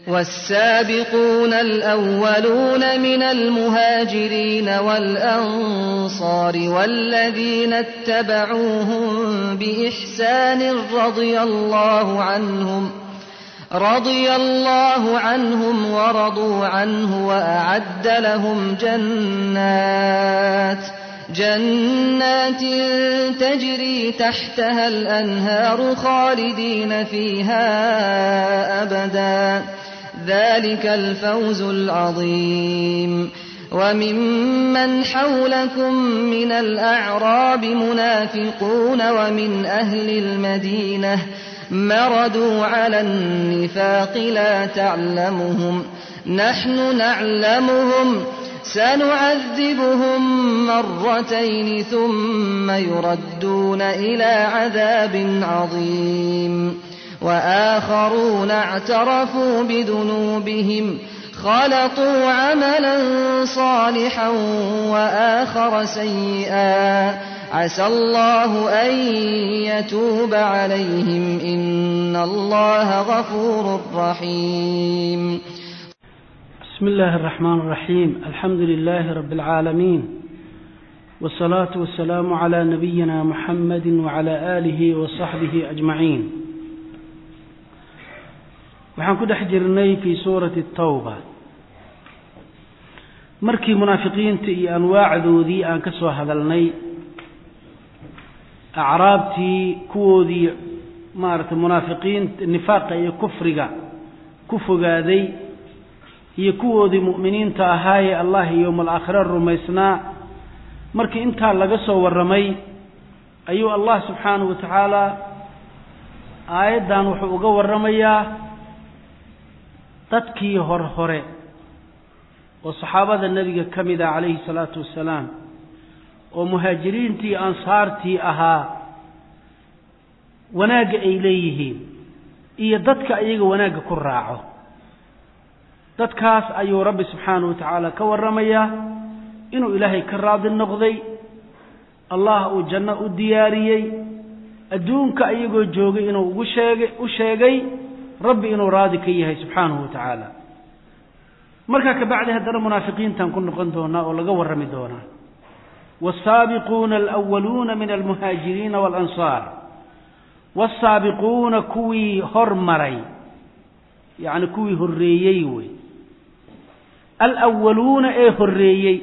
والسابقون الأولون من المهاجرين والأنصار والذين اتبعوهم بإحسان رضي الله عنهم رضي الله عنهم ورضوا عنه وأعد لهم جنات جنات تجري تحتها الأنهار خالدين فيها أبدا ذلك الفوز العظيم وممن حولكم من الأعراب منافقون ومن أهل المدينة مردوا على النفاق لا تعلمهم نحن نعلمهم سنعذبهم مرتين ثم يردون إلى عذاب عظيم وآخرون اعترفوا بذنوبهم خلطوا عملا صالحا وآخر سيئا عسى الله أن يتوب عليهم إن الله غفور رحيم بسم الله الرحمن الرحيم الحمد لله رب العالمين والصلاة والسلام على نبينا محمد وعلى آله وصحبه أجمعين waxaan ku dhex jirnay fii suurati tawba markii munaafiqiinta iyo anwaacdoodii aan ka soo hadalnay acraabtii kuwoodii maaragtay munaafiqiinta nifaaqa iyo kufriga ku fogaaday iyo kuwoodii mu'miniinta ahaayee allah iyo yowma alaakhira rumaysnaa markii intaa laga soo warramay ayuu allah subxaanahu wa tacaala aayaddan wuxuu uga warramayaa dadkii hor hore oo saxaabada nebiga ka mid ah calayhi salaatu wassalaam oo muhaajiriintii ansaartii ahaa wanaagga ay leeyihiin iyo dadka iyaga wanaagga ku raaco dadkaas ayuu rabbi subxaanahu wa tacaala ka warramayaa inuu ilaahay ka raadi noqday allah uu janno u diyaariyey adduunka iyagoo joogay inuu ugu sheegay u sheegay rabbi inuu raadi ka yahay subxaanahu wa tacaala markaa ka bacdi haddana munaafiqiintaan ku noqon doonaa oo laga warrami doonaa waasaabiquuna alwaluuna min almuhaajiriina waalansaar waasaabiquuna kuwii hormaray yacni kuwii horreeyey wey alwaluuna ee horreeyey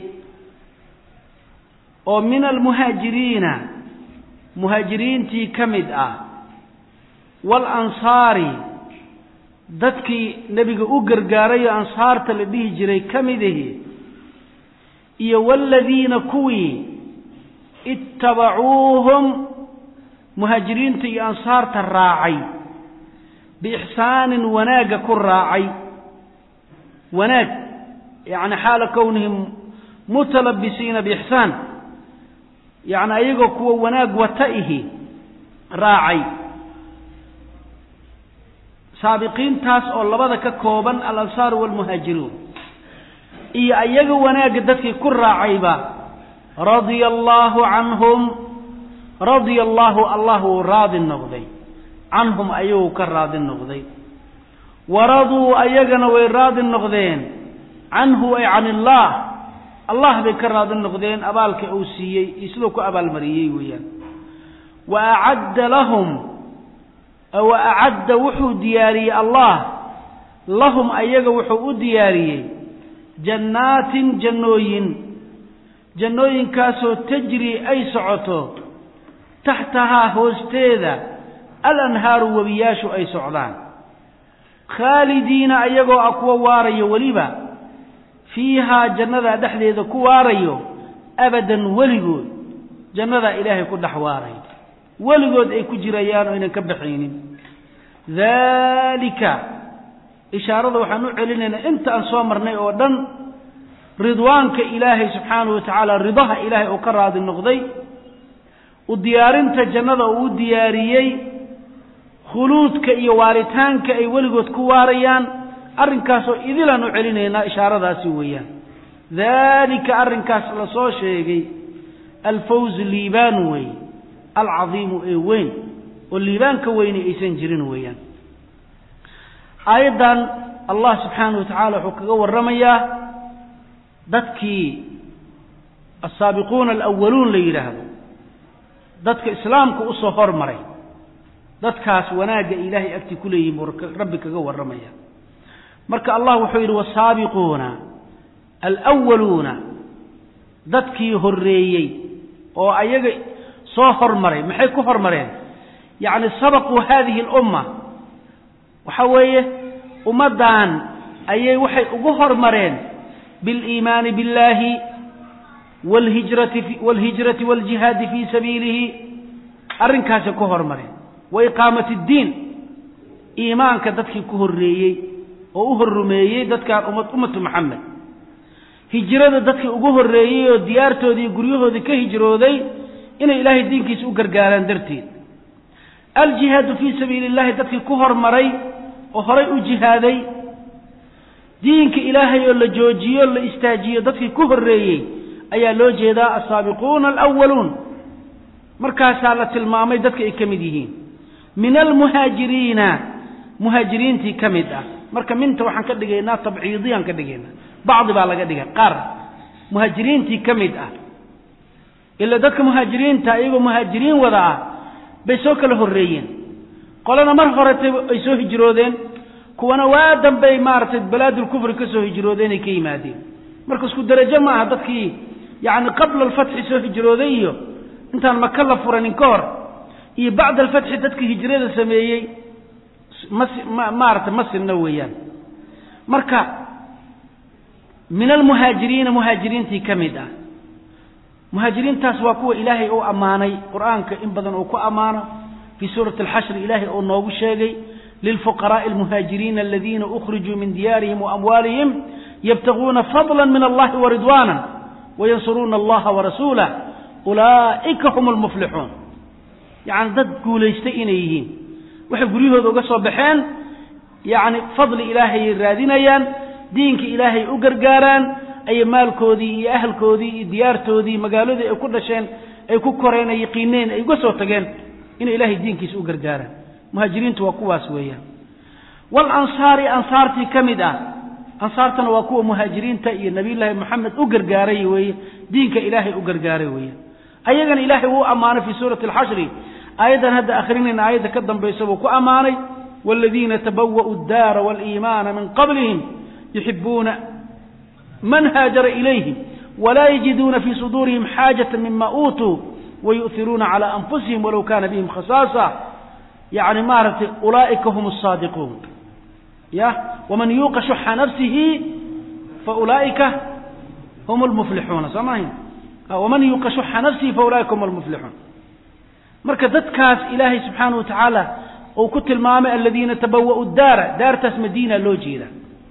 oo min almuhaajiriina muhaajiriintii ka mid ah waalansaari dadkii nebiga u gargaaray oo ansaarta la dhihi jiray ka mid ahi iyo waaladiina kuwii ittabacuuhum muhaajiriinta iyo ansaarta raacay biixsaanin wanaagga ku raacay wanaag yacni xaala kownihim mutalabisiina biixsaan yacni ayagoo kuwa wanaag wata ihi raacay saabiqiintaas oo labada ka kooban alansaar waalmuhaajiruun iyo ayaga wanaagga dadkii ku raacayba radia allaahu canhum radia allaahu allah wuu raadi noqday canhum ayaguu ka raadi noqday waraduu ayagana way raadi noqdeen canhu ay can illaah allah bay ka raadi noqdeen abaalka uu siiyey iyo siduu ku abaalmariyey weeyaan wa acadda lahum wa acadda wuxuu diyaariyey allah lahum ayaga wuxuu u diyaariyey jannaatin jannooyin jannooyinkaasoo tajri ay socoto taxtahaa hoosteeda alanhaaru webiyaashu ay socdaan khaalidiina ayagoo ah kuwa waarayo weliba fiihaa jannadaa dhexdeeda ku waarayo abadan weligood jannadaa ilaahay ku dhex waarayo weligood ay ku jirayaan oo aynan ka baxaynin daalika ishaarada waxaan u celinaynaa inta aan soo marnay oo dhan ridwaanka ilaahay subxaanahu wa tacaala ridaha ilaahay oo ka raadi noqday u diyaarinta jannada uu u diyaariyey khuluudka iyo waaritaanka ay weligood ku waarayaan arrinkaasoo idilaan u celinaynaa ishaaradaasi weeyaan daalika arrinkaas la soo sheegay alfawz liibaan wey alcadiimu ee weyn oo liibaanka weyni aysan jirin weeyaan aayaddan allah subxaanahu wa tacaala wuxuu kaga warramayaa dadkii asaabiquuna alawaluun la yidhaahdo dadka islaamka usoo hormaray dadkaas wanaagga ilaahay agti ku leeyihin buu rabbi kaga warramaya marka allah wuxuu yidhi wasaabiquuna alwaluuna dadkii horreeyey oo ayaga soo hormaray maxay ku hormareen yacni sabaquu hadihi alumma waxa weeye ummaddan ayay waxay ugu hormareen biliimaani biاllahi wlhijrati wاlhijrati wاljihaadi fii sabiilihi arrinkaasay ku hormareen wa iqaamati اddiin iimaanka dadkii ku horreeyey oo u horrumeeyey dadkaan ummad ummatu maxamed hijrada dadkii ugu horreeyey oo diyaartoodii guryahoodii ka hijrooday inay ilaahay diinkiisa u gargaaraan darteed aljihaadu fii sabiili اllahi dadkii ku hormaray oo horay u jihaaday diinka ilaahay oo la joojiyo la istaajiyo dadkii ku horreeyey ayaa loo jeedaa asaabiquuna alwaluun markaasaa la tilmaamay dadka ay ka mid yihiin min almuhaajiriina muhaajiriintii ka mid ah marka minta waxaan ka dhigaynaa tabciidiyaan ka dhigaynaa bacdi baa laga dhigay qaar muhaajiriintii ka mid ah ila dadka muhaajiriinta iyagoo muhaajiriin wada ah bay soo kala horreeyeen qolana mar horetay ay soo hijroodeen kuwana waa dambey maaragtay balaadulkufri ka soo hijroodeen ay ka yimaadeen marka isku derajo ma aha dadkii yacni qabla alfatxi soo hijrooday iyo intaan maka la furanin ka hor iyo bacda alfatxi dadkii hijrada sameeyey mas maaragtay ma sinna weeyaan marka min almuhaajiriina muhaajiriintii ka mid ah muhaajiriintaas waa kuwa ilaahay uu ammaanay qur-aanka in badan uu ku ammaano fii suurati alxashri ilaahay uu noogu sheegay lilfuqaraaءi almuhaajiriina aladiina ukhrijuu min diyaarihim waamwaalihim yabtaguuna fadla min allahi waridwaana wayansuruuna allaha warasuulah ulaa'ika hum almuflixuun yacni dad guulaystay inay yihiin waxay guryahooda uga soo baxeen yacni fadli ilaahayay raadinayaan diinka ilaahay u gargaaraan ayay maalkoodii iyo ahalkoodii iyo diyaartoodii magaaladii ay ku dhasheen ay ku koreen ay yaqiineen ay uga soo tageen inay ilaahay diinkiisa u gargaaraan muhaajiriintu waa kuwaas weeyaan walansaari ansaartii ka mid ah ansaartana waa kuwa muhaajiriinta iyo nabiyullaahi moxamed u gargaaray weeye diinka ilaahay u gargaaray weeye ayagana ilaahay wuu ammaanay fii suurati alxashri aayaddan hadda akhrinayna aayadda ka dambaysa buu ku ammaanay waaladiina tabawa'u addaara waaliimaana min qablihim yuxibuuna man haajara ilayhim walaa yajiduuna fii suduurihim xaajata mima uutuu wayu'iruuna calaa anfusihim walow kaana bihim khasaasa yacni maaragtay ulaa'ika hum asaadiquun ya waman yuuqa shuxa nafsihi faulaa'ika hum lmuflixuuna soo maahin waman yuuqa shuxa nafsihi faulaa'ika hum almuflixuun marka dadkaas ilaahay subxaana wa tacaala uu ku tilmaamay aladiina tabawa'u daara daartaas madiina loo jeeda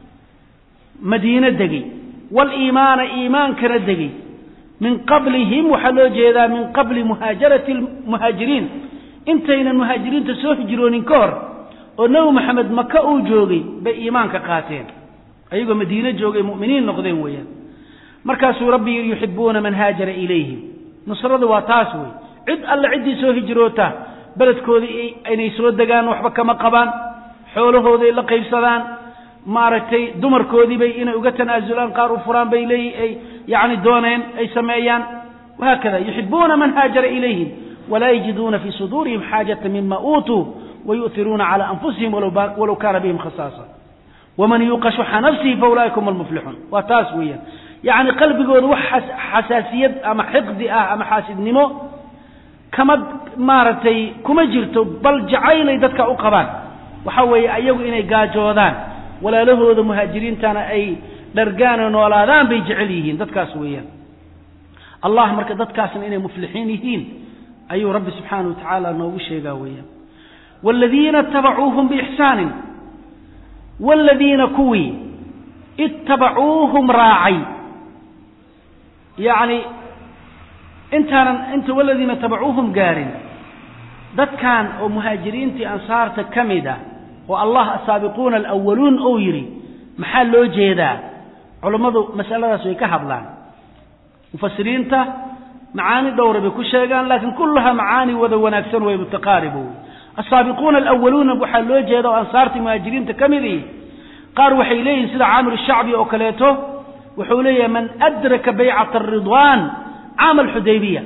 madiino degey waliimaana iimaankana degey min qablihim waxaa loo jeedaa min qabli muhaajarati muhaajiriin intaynan muhaajiriinta soo hijroonin ka hor oo nebi maxamed maka uu joogay bay iimaanka qaateen ayagoo madiino joogay mu'miniin noqdeen weeyaan markaasuu rabbi yidhi yuxibuuna man haajara ilayhim nusrada waa taas wey cid alle ciddii soo hijroota beledkoodii inay soo degaan waxba kama qabaan xoolahooday la qaybsadaan maaragtay dumarkoodiibay inay uga tanaasulaan qaar u furaan bay leey ay yacni dooneen ay sameeyaan wahaakada yuxibuuna man haajara ilayhim walaa yajiduuna fii suduurihim xaajata mima uutuu wayu'iruuna calaa anfusihim walow kaana bihim khasaasa waman yuuqa shuxa nafsihi faulaa'ika hum almuflixuun waa taas weeyaan yacni qalbigooda wax xasaasiyad ama xiqdi ah ama xaasidnimo kama maaragtay kuma jirto bal jacaylay dadka u qabaan waxa weeye ayagu inay gaajoodaan walaalahooda muhaajiriintana ay dhargaano noolaadaan bay jecel yihiin dadkaas weeyaan allah marka dadkaasna inay muflixiin yihiin ayuu rabbi subxaana wa tacaala noogu sheegaa weeyaan waaladiina itabacuuhum biixsaanin waaladiina kuwii ittabacuuhum raacay yacni intaanan inta waladiina tabacuuhum gaarin dadkan oo muhaajiriintii ansaarta ka mid ah oo allah asaabiquuna alawaluun ou yidhi maxaa loo jeedaa culammadu masaladaas way ka hadlaan mufasiriinta macaani dhowra bay ku sheegaan laakiin kulluhaa macaani wada wanaagsan way mutaqaaribo asaabiquuna alawaluuna waxaa loo jeeda oo ansaartii muhaajiriinta ka midii qaar waxay leeyihin sida caamir shacbi oo kaleeto wuxuu leeyahay man adraka baycata aridwaan caama alxudaybiya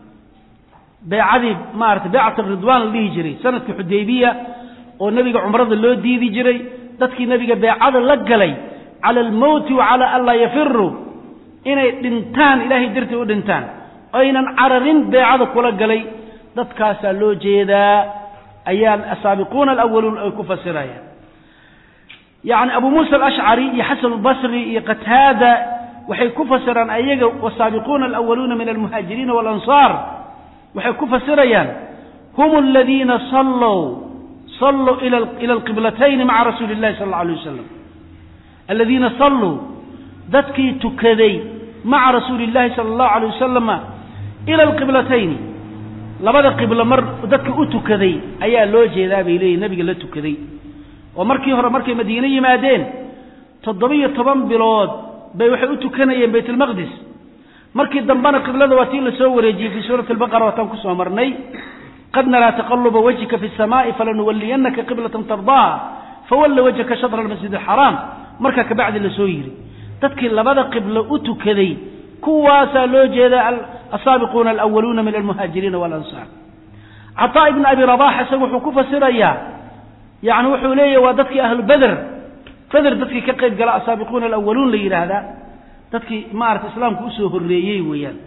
baycadii maarata baycat aridwaan la dhihi jiray sanadkii xudaybiya oo nebiga cumrada loo diidi jiray dadkii nebiga beecada la galay cala almowti wa cala an laa yafiruu inay dhintaan ilaahay dartii u dhintaan aynan cararin beecada kula galay dadkaasaa loo jeedaa ayaa asaabiquuna alawaluun ay ku fasirayaan yacni abu muusa alashcari iyo xasan albasri iyo qataada waxay ku fasiraan ayaga wasaabiquuna alawaluuna min almuhaajiriina waalansaar waxay ku fasirayaan hum aladiina salluu salluu ila alqiblatayni maca rasuuli illahi sala alla alay wasalam aladiina salluu dadkii tukaday maca rasuuli illahi sala allahu alay wasalama ila alqiblatayni labada qiblo mar dadka u tukaday ayaa loo jeedaa bay leeyihin nabiga la tukaday oo markii hore markay madiine yimaadeen toddoba-iyo toban bilood bay waxay u tukanayeen bayt almaqdis markii dambena qiblada waa tii lasoo wareejiyey fii suurati albaqara waataan kusoo marnay qad naraa taqaluba wajhika fi samaa'i falanuwaliyanaka qiblatan tardaaha fawalla wajhaka shatra almasjid alxaraam markaa kabacdi lasoo yidhi dadkii labada qiblo u tukaday kuwaasaa loo jeeda asaabiquuna alawaluuna min almuhaajiriina waalansaar cataa ibn abi rabax isaga wuxuu ku fasirayaa yani wuxuu leeyahy waa dadkii ahlu beder beder dadkii ka qayb gala asaabiquuna alawaluun la yidhaahdaa dadkii maarata islaamku usoo horreeyey weeyaan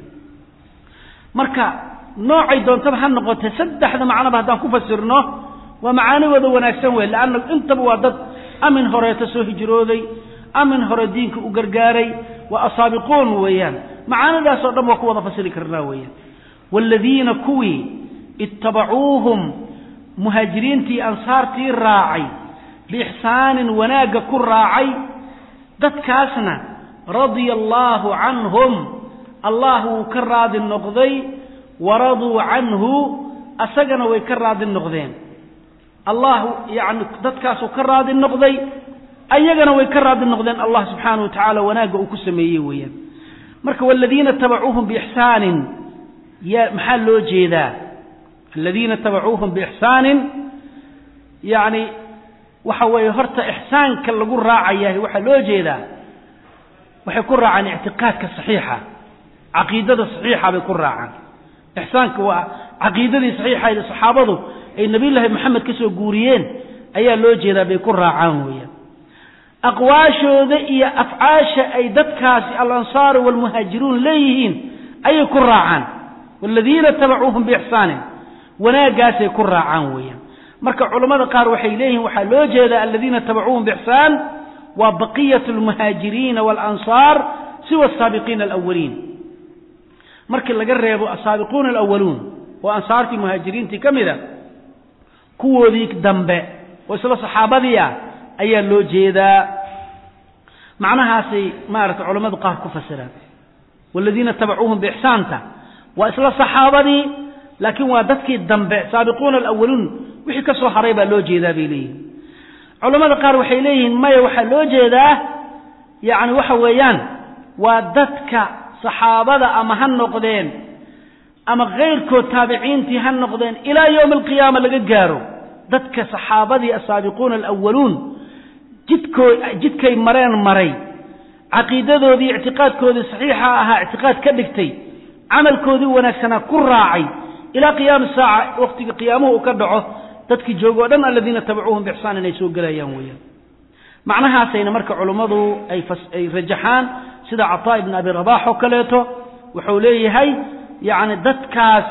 marka noocay doontaba ha noqotee saddexda macnoba haddaan ku fasirno waa macaanigooda wanaagsan wey leanna intaba waa dad amin horeeta soo hijrooday amin hore diinka u gargaaray waa asaabiquun weeyaan macaanidaasoo dhan waa ku wada fasiri karnaa weeyaan waaladiina kuwii ittabacuuhum muhaajiriintii ansaartii raacay biixsaanin wanaagga ku raacay dadkaasna radia allaahu canhum allah wuu ka raadi noqday waraduu canhu asagana way ka raadi noqdeen allah yani dadkaasuu ka raadi noqday ayagana way ka raadi noqdeen allah subxaana wa tacaala wanaagga uu ku sameeyey weeyaan marka waladiina tabacuuhum biixsaanin ya maxaa loo jeedaa aladiina tabacuuhum biixsaanin yani waxa weeye horta ixsaanka lagu raacayahay waxaa loo jeedaa waxay ku raacaan ictiqaadka saxiixa caqiidada saxiixa bay ku raacaan ixsaanka waa caqiidadii saxiixayd saxaabadu ay nabiyullaahi maxamed ka soo guuriyeen ayaa loo jeedaa bay ku raacaan weeyaan aqwaashooda iyo afcaasha ay dadkaasi alansaaru waalmuhaajiruun leeyihiin ayay ku raacaan waaladiina tabacuuhum biixsaanin wanaaggaasay ku raacaan weeyaan marka culammada qaar waxay leeyihiin waxaa loo jeedaa aladiina tabacuuhum biixsaan waa baqiyat almuhaajiriina waalansaar siwa asaabiqiina alawaliin markii laga reebo asaabiquuna alawaluun oo ansaartii muhaajiriintii ka mid a kuwoodii dambe oo isla saxaabadii ah ayaa loo jeedaa macnahaasay maaragtay culammadu qaar ku fasiraan waaladiina tabacuuhum biixsaanta waa isla saxaabadii laakiin waa dadkii dambe saabiquuna alawaluun wixii ka soo haray baa loo jeedaa bay leeyihin culammada qaar waxay leeyihiin maya waxaa loo jeedaa yacni waxa weeyaan waa dadka saxaabada ama ha noqdeen ama kayrkood taabiciintii ha noqdeen ilaa yowmi alqiyaama laga gaaro dadka saxaabadii asaabiquuna alawaluun jidkoo jidkay mareen maray caqiidadoodii ictiqaadkoodii saxiixa ahaa ictiqaad ka dhigtay camalkoodii wanaagsanaa ku raacay ilaa qiyaami saaca waqtiga qiyaamuhu uu ka dhaco dadkii joogo o dhan aladiina tabacuuhum biixsaan inay soo gelayaan weeyaan macnahaasayna marka culummadu ay ay rajaxaan sida cataa ibn abi rabax oo kaleeto wuxuu leeyahay yacni dadkaas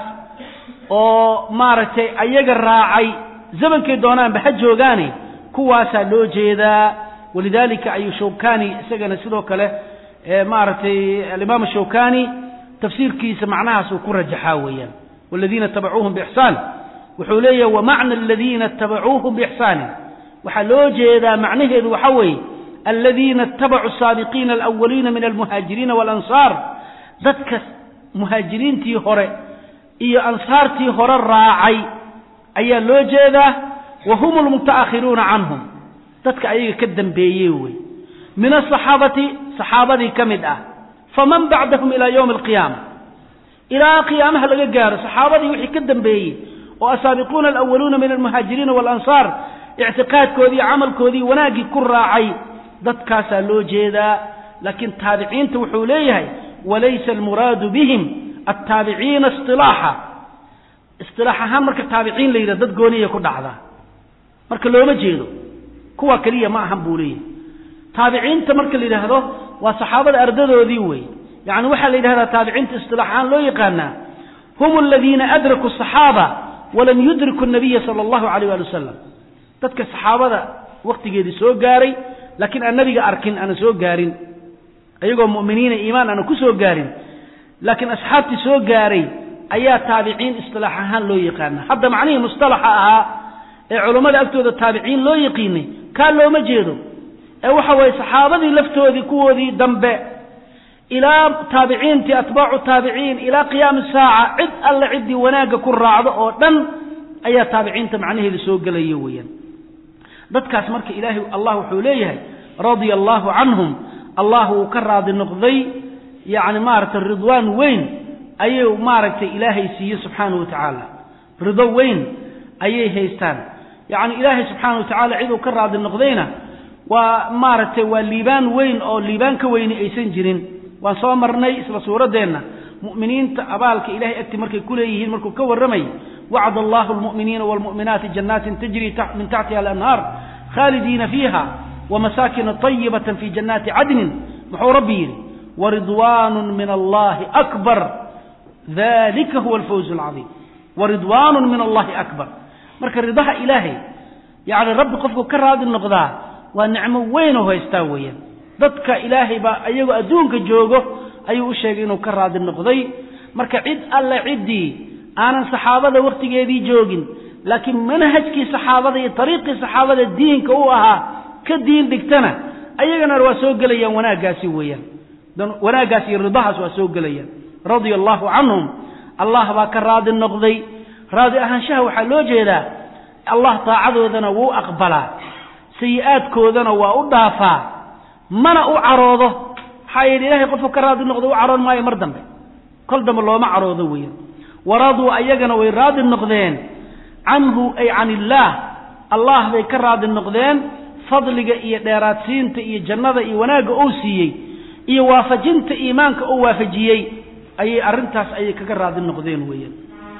oo maaragtay ayaga raacay zamankay doonaanba ha joogaane kuwaasaa loo jeedaa walidalika ayuu shawkani isagana sidoo kale maaragtay alimaam shawkani tafsiirkiisa macnahaas uu ku rajaxaa weeyaan waladiina tabacuuhum biixsaan wuxuu leeyahay wamacna aladiina itabacuuhum biixsaanin waxaa loo jeedaa macnaheedu waxa weeye aladiina itabacuu saabiqiina alawaliina min almuhaajiriina waalansaar dadka muhaajiriintii hore iyo ansaartii hore raacay ayaa loo jeedaa wa hum almuta'akhiruuna canhum dadka ayaga ka dambeeyey wey min asaxaabati saxaabadii ka mid ah faman bacdahum ilaa yowmi alqiyaama ilaa qiyaamaha laga gaaro saxaabadii wixii ka dambeeyey oo asaabiquuna alawaluuna min almuhaajiriina waalansaar ictiqaadkoodii camalkoodii wanaaggii ku raacay dadkaasaa loo jeedaa laakiin taabiciinta wuxuu leeyahay walaysa almuraadu bihim altaabiciina isilaaxa isilaax ahaan marka taabiciin la yidhah dad gooniya ku dhacda marka looma jeedo kuwa keliya ma ahan buu leeyahay taabiciinta marka la yidhaahdo waa saxaabada ardadoodii wey yani waxaa la yidhahdaa taabiciinta isilaax ahaan loo yaqaanaa hum aladiina adrakuu asaxaaba walam yudriku nabiya sala allahu alayh ali wasalam dadka saxaabada waktigeedii soo gaaray laakiin aan nabiga arkin aanan soo gaarin iyagoo mu'miniina iimaan aanan ku soo gaarin laakiin asxaabtii soo gaaray ayaa taabiciin istilaax ahaan loo yaqaana hadda macnihii mustalaxa ahaa ee culammada agtooda taabiciin loo yaqiinay kaa looma jeedo ee waxa weeye saxaabadii laftoodii kuwoodii dambe ilaa taabiciintii atbaacu taabiciin ilaa qiyaami saaca cid alle ciddii wanaagga ku raacdo oo dhan ayaa taabiciinta macnaheeda soo gelaya weeyaan dadkaas marka ilaahay allah wuxuu leeyahay radia allaahu canhum allah wuu ka raadi noqday yacni maaragtay ridwaan weyn ayuu maaragtay ilaahay siiye subxaanahu wa tacaala rido weyn ayay haystaan yacni ilaahay subxaana wa tacaala ciduu ka raadi noqdayna waa maaragtay waa liibaan weyn oo liibaan ka weyni aysan jirin waan soo marnay isla suuraddeenna mu'miniinta abaalka ilahay agti markay ku leeyihiin markuu ka warramay wacd allahu almu'miniina waalmu'minaati jannaatin tajri min taxtiha alanhaar khaalidiina fiiha wamasaakina طayibatan fi jannaati cadnin muxuu rabbi yidhi waridwaanu min allahi akbar dalika huwa alfawz alcadiim waridwaanu min allahi akbar marka ridaha ilaahay yacni rabbi qofku ka raadi noqdaa waa nicmo weynoo haystaa weeyaan dadka ilaahay baa iyagoo adduunka joogo ayuu u sheegay inuu ka raadi noqday marka cid alle ciddii aanan saxaabada wakhtigeedii joogin laakiin manhajkii saxaabada iyo ariiqii saxaabada diinka u ahaa ka diin dhigtana ayagana waa soo gelayaan wanaaggaasi weeyaan wanaaggaas iyo ridahaas waa soo gelayaan radia allahu canhum allah baa ka raadi noqday raadi ahaanshaha waxaa loo jeedaa allah taacadoodana wuu aqbalaa sayi-aadkoodana waa u dhaafaa mana u caroodo maxaa yidhi ilahay qofku ka raadi noqdo u caroon maayo mar dambe kol dambe looma caroodo weeyaan waraduu ayagana way raadi noqdeen canhu ay can illaah allah bay ka raadi noqdeen fadliga iyo dheeraadsiinta iyo jannada iyo wanaagga uu siiyey iyo waafajinta iimaanka uu waafajiyey ayay arrintaas ayay kaga raadi noqdeen weeyaan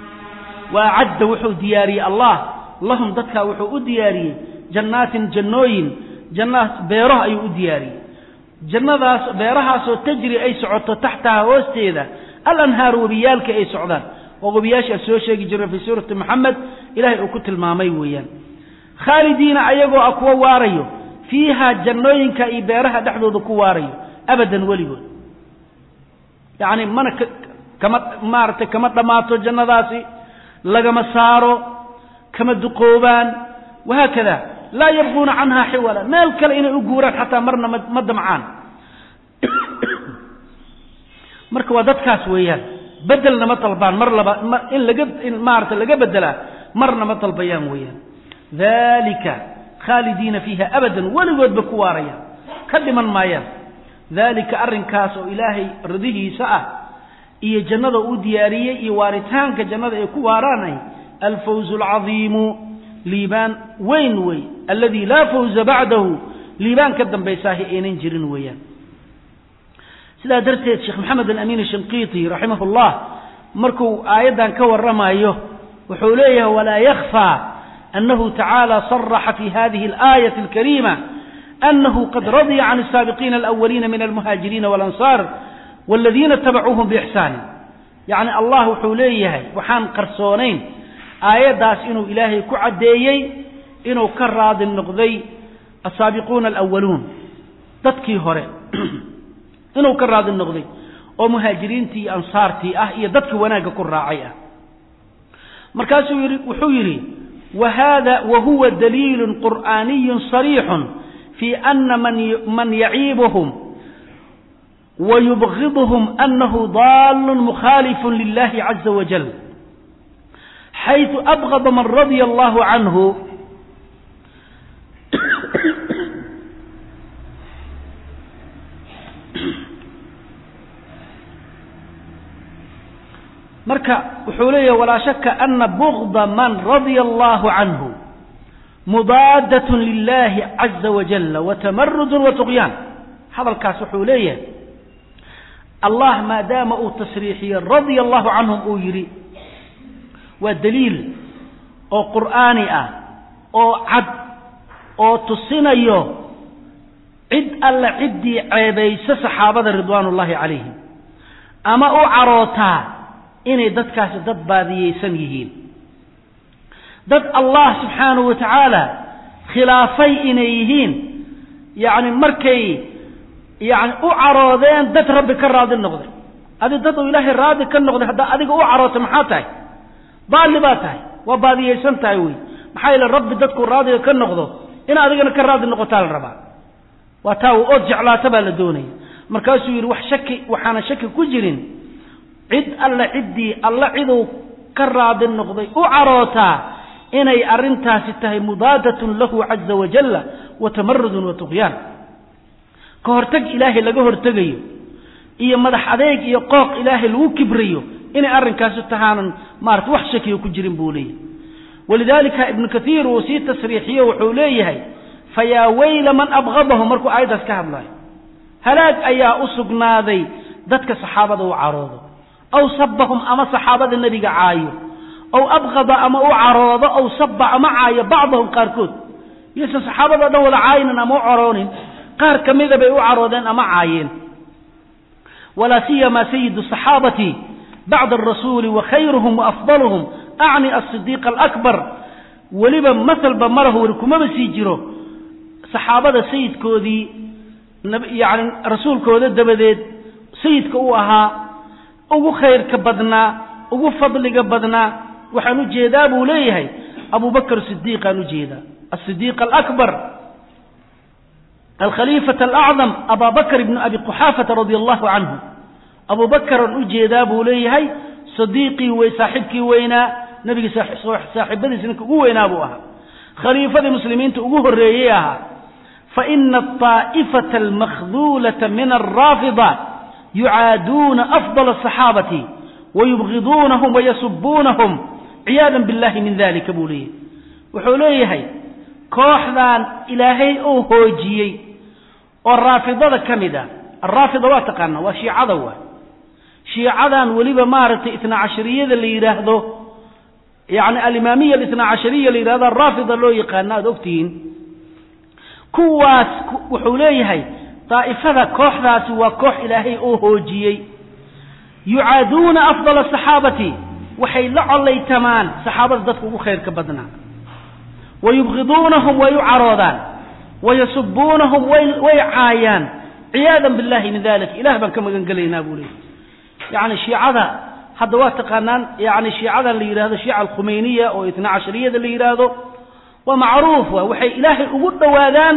wa acadda wuxuu diyaariyey allah lahum dadkaa wuxuu u diyaariyey jannaatin jannooyin jannaas beero ayuu u diyaariyey jannadaas beerahaasoo tajri ay socoto taxtaha hoosteeda alanhaaru webiyaalka ay socdaan oo webiyaasha soo sheegi jira fii suurati moxamed ilahay uu ku tilmaamay weeyaan khaalidiina ayagoo ah kuwa waarayo fiiha jannooyinka iyo beeraha dhexdooda ku waarayo abadan weligood yacni mana kama maaragtay kama dhammaato jannadaasi lagama saaro kama duqoobaan wahaakada laa yabquuna canha xiwala meel kale inay u guuraan xataa marna ma damcaan marka waa dadkaas weeyaan bedelna ma dalbaan mar laba in laga in maarata laga bedelaa marna ma dalbayaan weeyaan dalika khaalidiina fiiha abadan weligoodba ku waarayaan ka dhiman maayaan dalika arrinkaas oo ilaahay ridihiisa ah iyo jannada uu diyaariyey iyo waaritaanka jannada ay ku waaraanay alfawzu alcadiimu liibaan weyn wey alladii laa fawza bacdahu liibaan ka dambaysaahi aynan jirin weeyaan sidaa darteed sheekh maxamed alamin shinqiiti raximah llah markuu aayaddan ka warramayo wuxuu leeyahay walaa yakfى anahu tacaala صaraxa fi hadihi اlaayati اlkarima anahu qad radya can الsaabiqiina alأwaliina min almuhaajiriina wاlanصar wاladiina itabacuuhum bixsaani yacni allah wuxuu leeyahay waxaan qarsoonayn aayaddaas inuu ilaahay ku caddeeyey inuu ka raadi noqday asaabiquuna alawaluun dadkii hore inuu ka raadi noqday oo muhaajiriintii iyo ansaartii ah iyo dadkii wanaagga ku raacay ah markaasuu yidhi wuxuu yidhi wahada wahuwa daliilu qur'aaniyu صariixun fii ana man yaciibuhum wayubgidhum anahu daalun mukhaalifu lilahi caza wajal xayثu abغض man radya allahu canhu marka wuxuu leeyahy walaa shaka ana bugda man radya allahu canhu mudaadatun lilaahi caza wajalla wa tamarudun wa tuqyaan hadalkaas wuxuu leeyahay allah maadaama uu tasriixiyey radia allahu canhum uu yidhi waa daliil oo qur'aani ah oo cad oo tusinayo cid alla ciddii ceebayso saxaabada ridwaan ullaahi calayhim ama u carootaa inay dadkaasi dad baadiyeysan yihiin dad allah subxaanahu wa tacaala khilaafay inay yihiin yacni markay yacni u caroodeen dad rabbi ka raadi noqday adi dad uu ilaahay raadi ka noqday haddaa adiga u caroota maxaa tahay baalli baa tahay waa baadiyeysan tahay wey maxaa yeele rabbi dadkuu raadiga ka noqdo in adigana ka raadi noqotaa la rabaa waa taa u ood jeclaata baa la doonaya markaasuu yidhi wax shaki waxaana shaki ku jirin cid alla ciddii alla ciduu ka raadi noqday u carootaa inay arrintaasi tahay mudaadatun lahu caza wajalla wa tamarudun wa tuqyaan ka hortag ilaahay laga hortegayo iyo madax adeeg iyo qooq ilaahay lagu kibrayo inay arrinkaasi tahaanan maarata wax shakiyo ku jirin buu leeyahay walidaalika ibnu kathiir uu sii tasriixiyo wuxuu leeyahay fayaa weyla man abqadahu markuu aayaddaas ka hadlayo halaag ayaa u sugnaaday dadka saxaabada u caroodo aw sabahum ama saxaabada nebiga caayo aw abqada ama u caroodo aw saba ama caayo bacdahum qaarkood iyose saxaabada o dhan wada caayinan ama u caroonin qaar ka mida bay u caroodeen ama caayeen walaa siyama sayidu saxaabati bacda arasuuli wa khayruhum wa afdaluhum acni asidiiq alakbar weliba masalba malahu weli kumaba sii jiro saxaabada sayidkoodii yani rasuulkooda dabadeed sayidka uu ahaa ugu khayrka badnaa ugu fadliga badnaa waxaan u jeedaa buu leeyahay abu bakr sidiiqaan u jeedaa asidiiq alakbar alkhaliifata alacdam aba bakr ibnu abi quxaafata radia allahu canhu abu bakraan u jeedaa buu leeyahay sadiiqii wey saaxibkii weynaa nebigii saaxiibadiisa ninka ugu weynaa buu ahaa khaliifadii muslimiinta ugu horreeyey ahaa faina aطaa'ifata almakhduulata min alraafida yucaaduuna afdal asaxaabati wayubgiduunahum wayasubuunahum ciyaadan billahi min dalika buu leeyahay wuxuu leeyahay kooxdan ilaahay uu hoojiyey oo raafidada ka mid ah alraafida waa taqaana waa shiicada waay shiicadan weliba maaragtay itna cashariyada la yidhaahdo yani alimaamiya alitna cashariya la yidhahdo araafida loo yaqaano aada ogtihiin kuwaas wuxuu leeyahay daa'ifada kooxdaasi waa koox ilaahay oo hoojiyey yucaaduuna afdala asaxaabati waxay la collaytamaan saxaabada dadka ugu khayrka badnaa wayubgiduunahum way u caroodaan wayasubuunahum way caayaan ciyaadan billahi min dalik ilah baan ka magan gelaynaa buu leeyahy yani shiicada hadda waa taqaanaan yani shiicadan la yidhahdo shiica alkhumeyniya oo itna cashariyada la yidhaahdo waa macruuf wa waxay ilaahay ugu dhowaadaan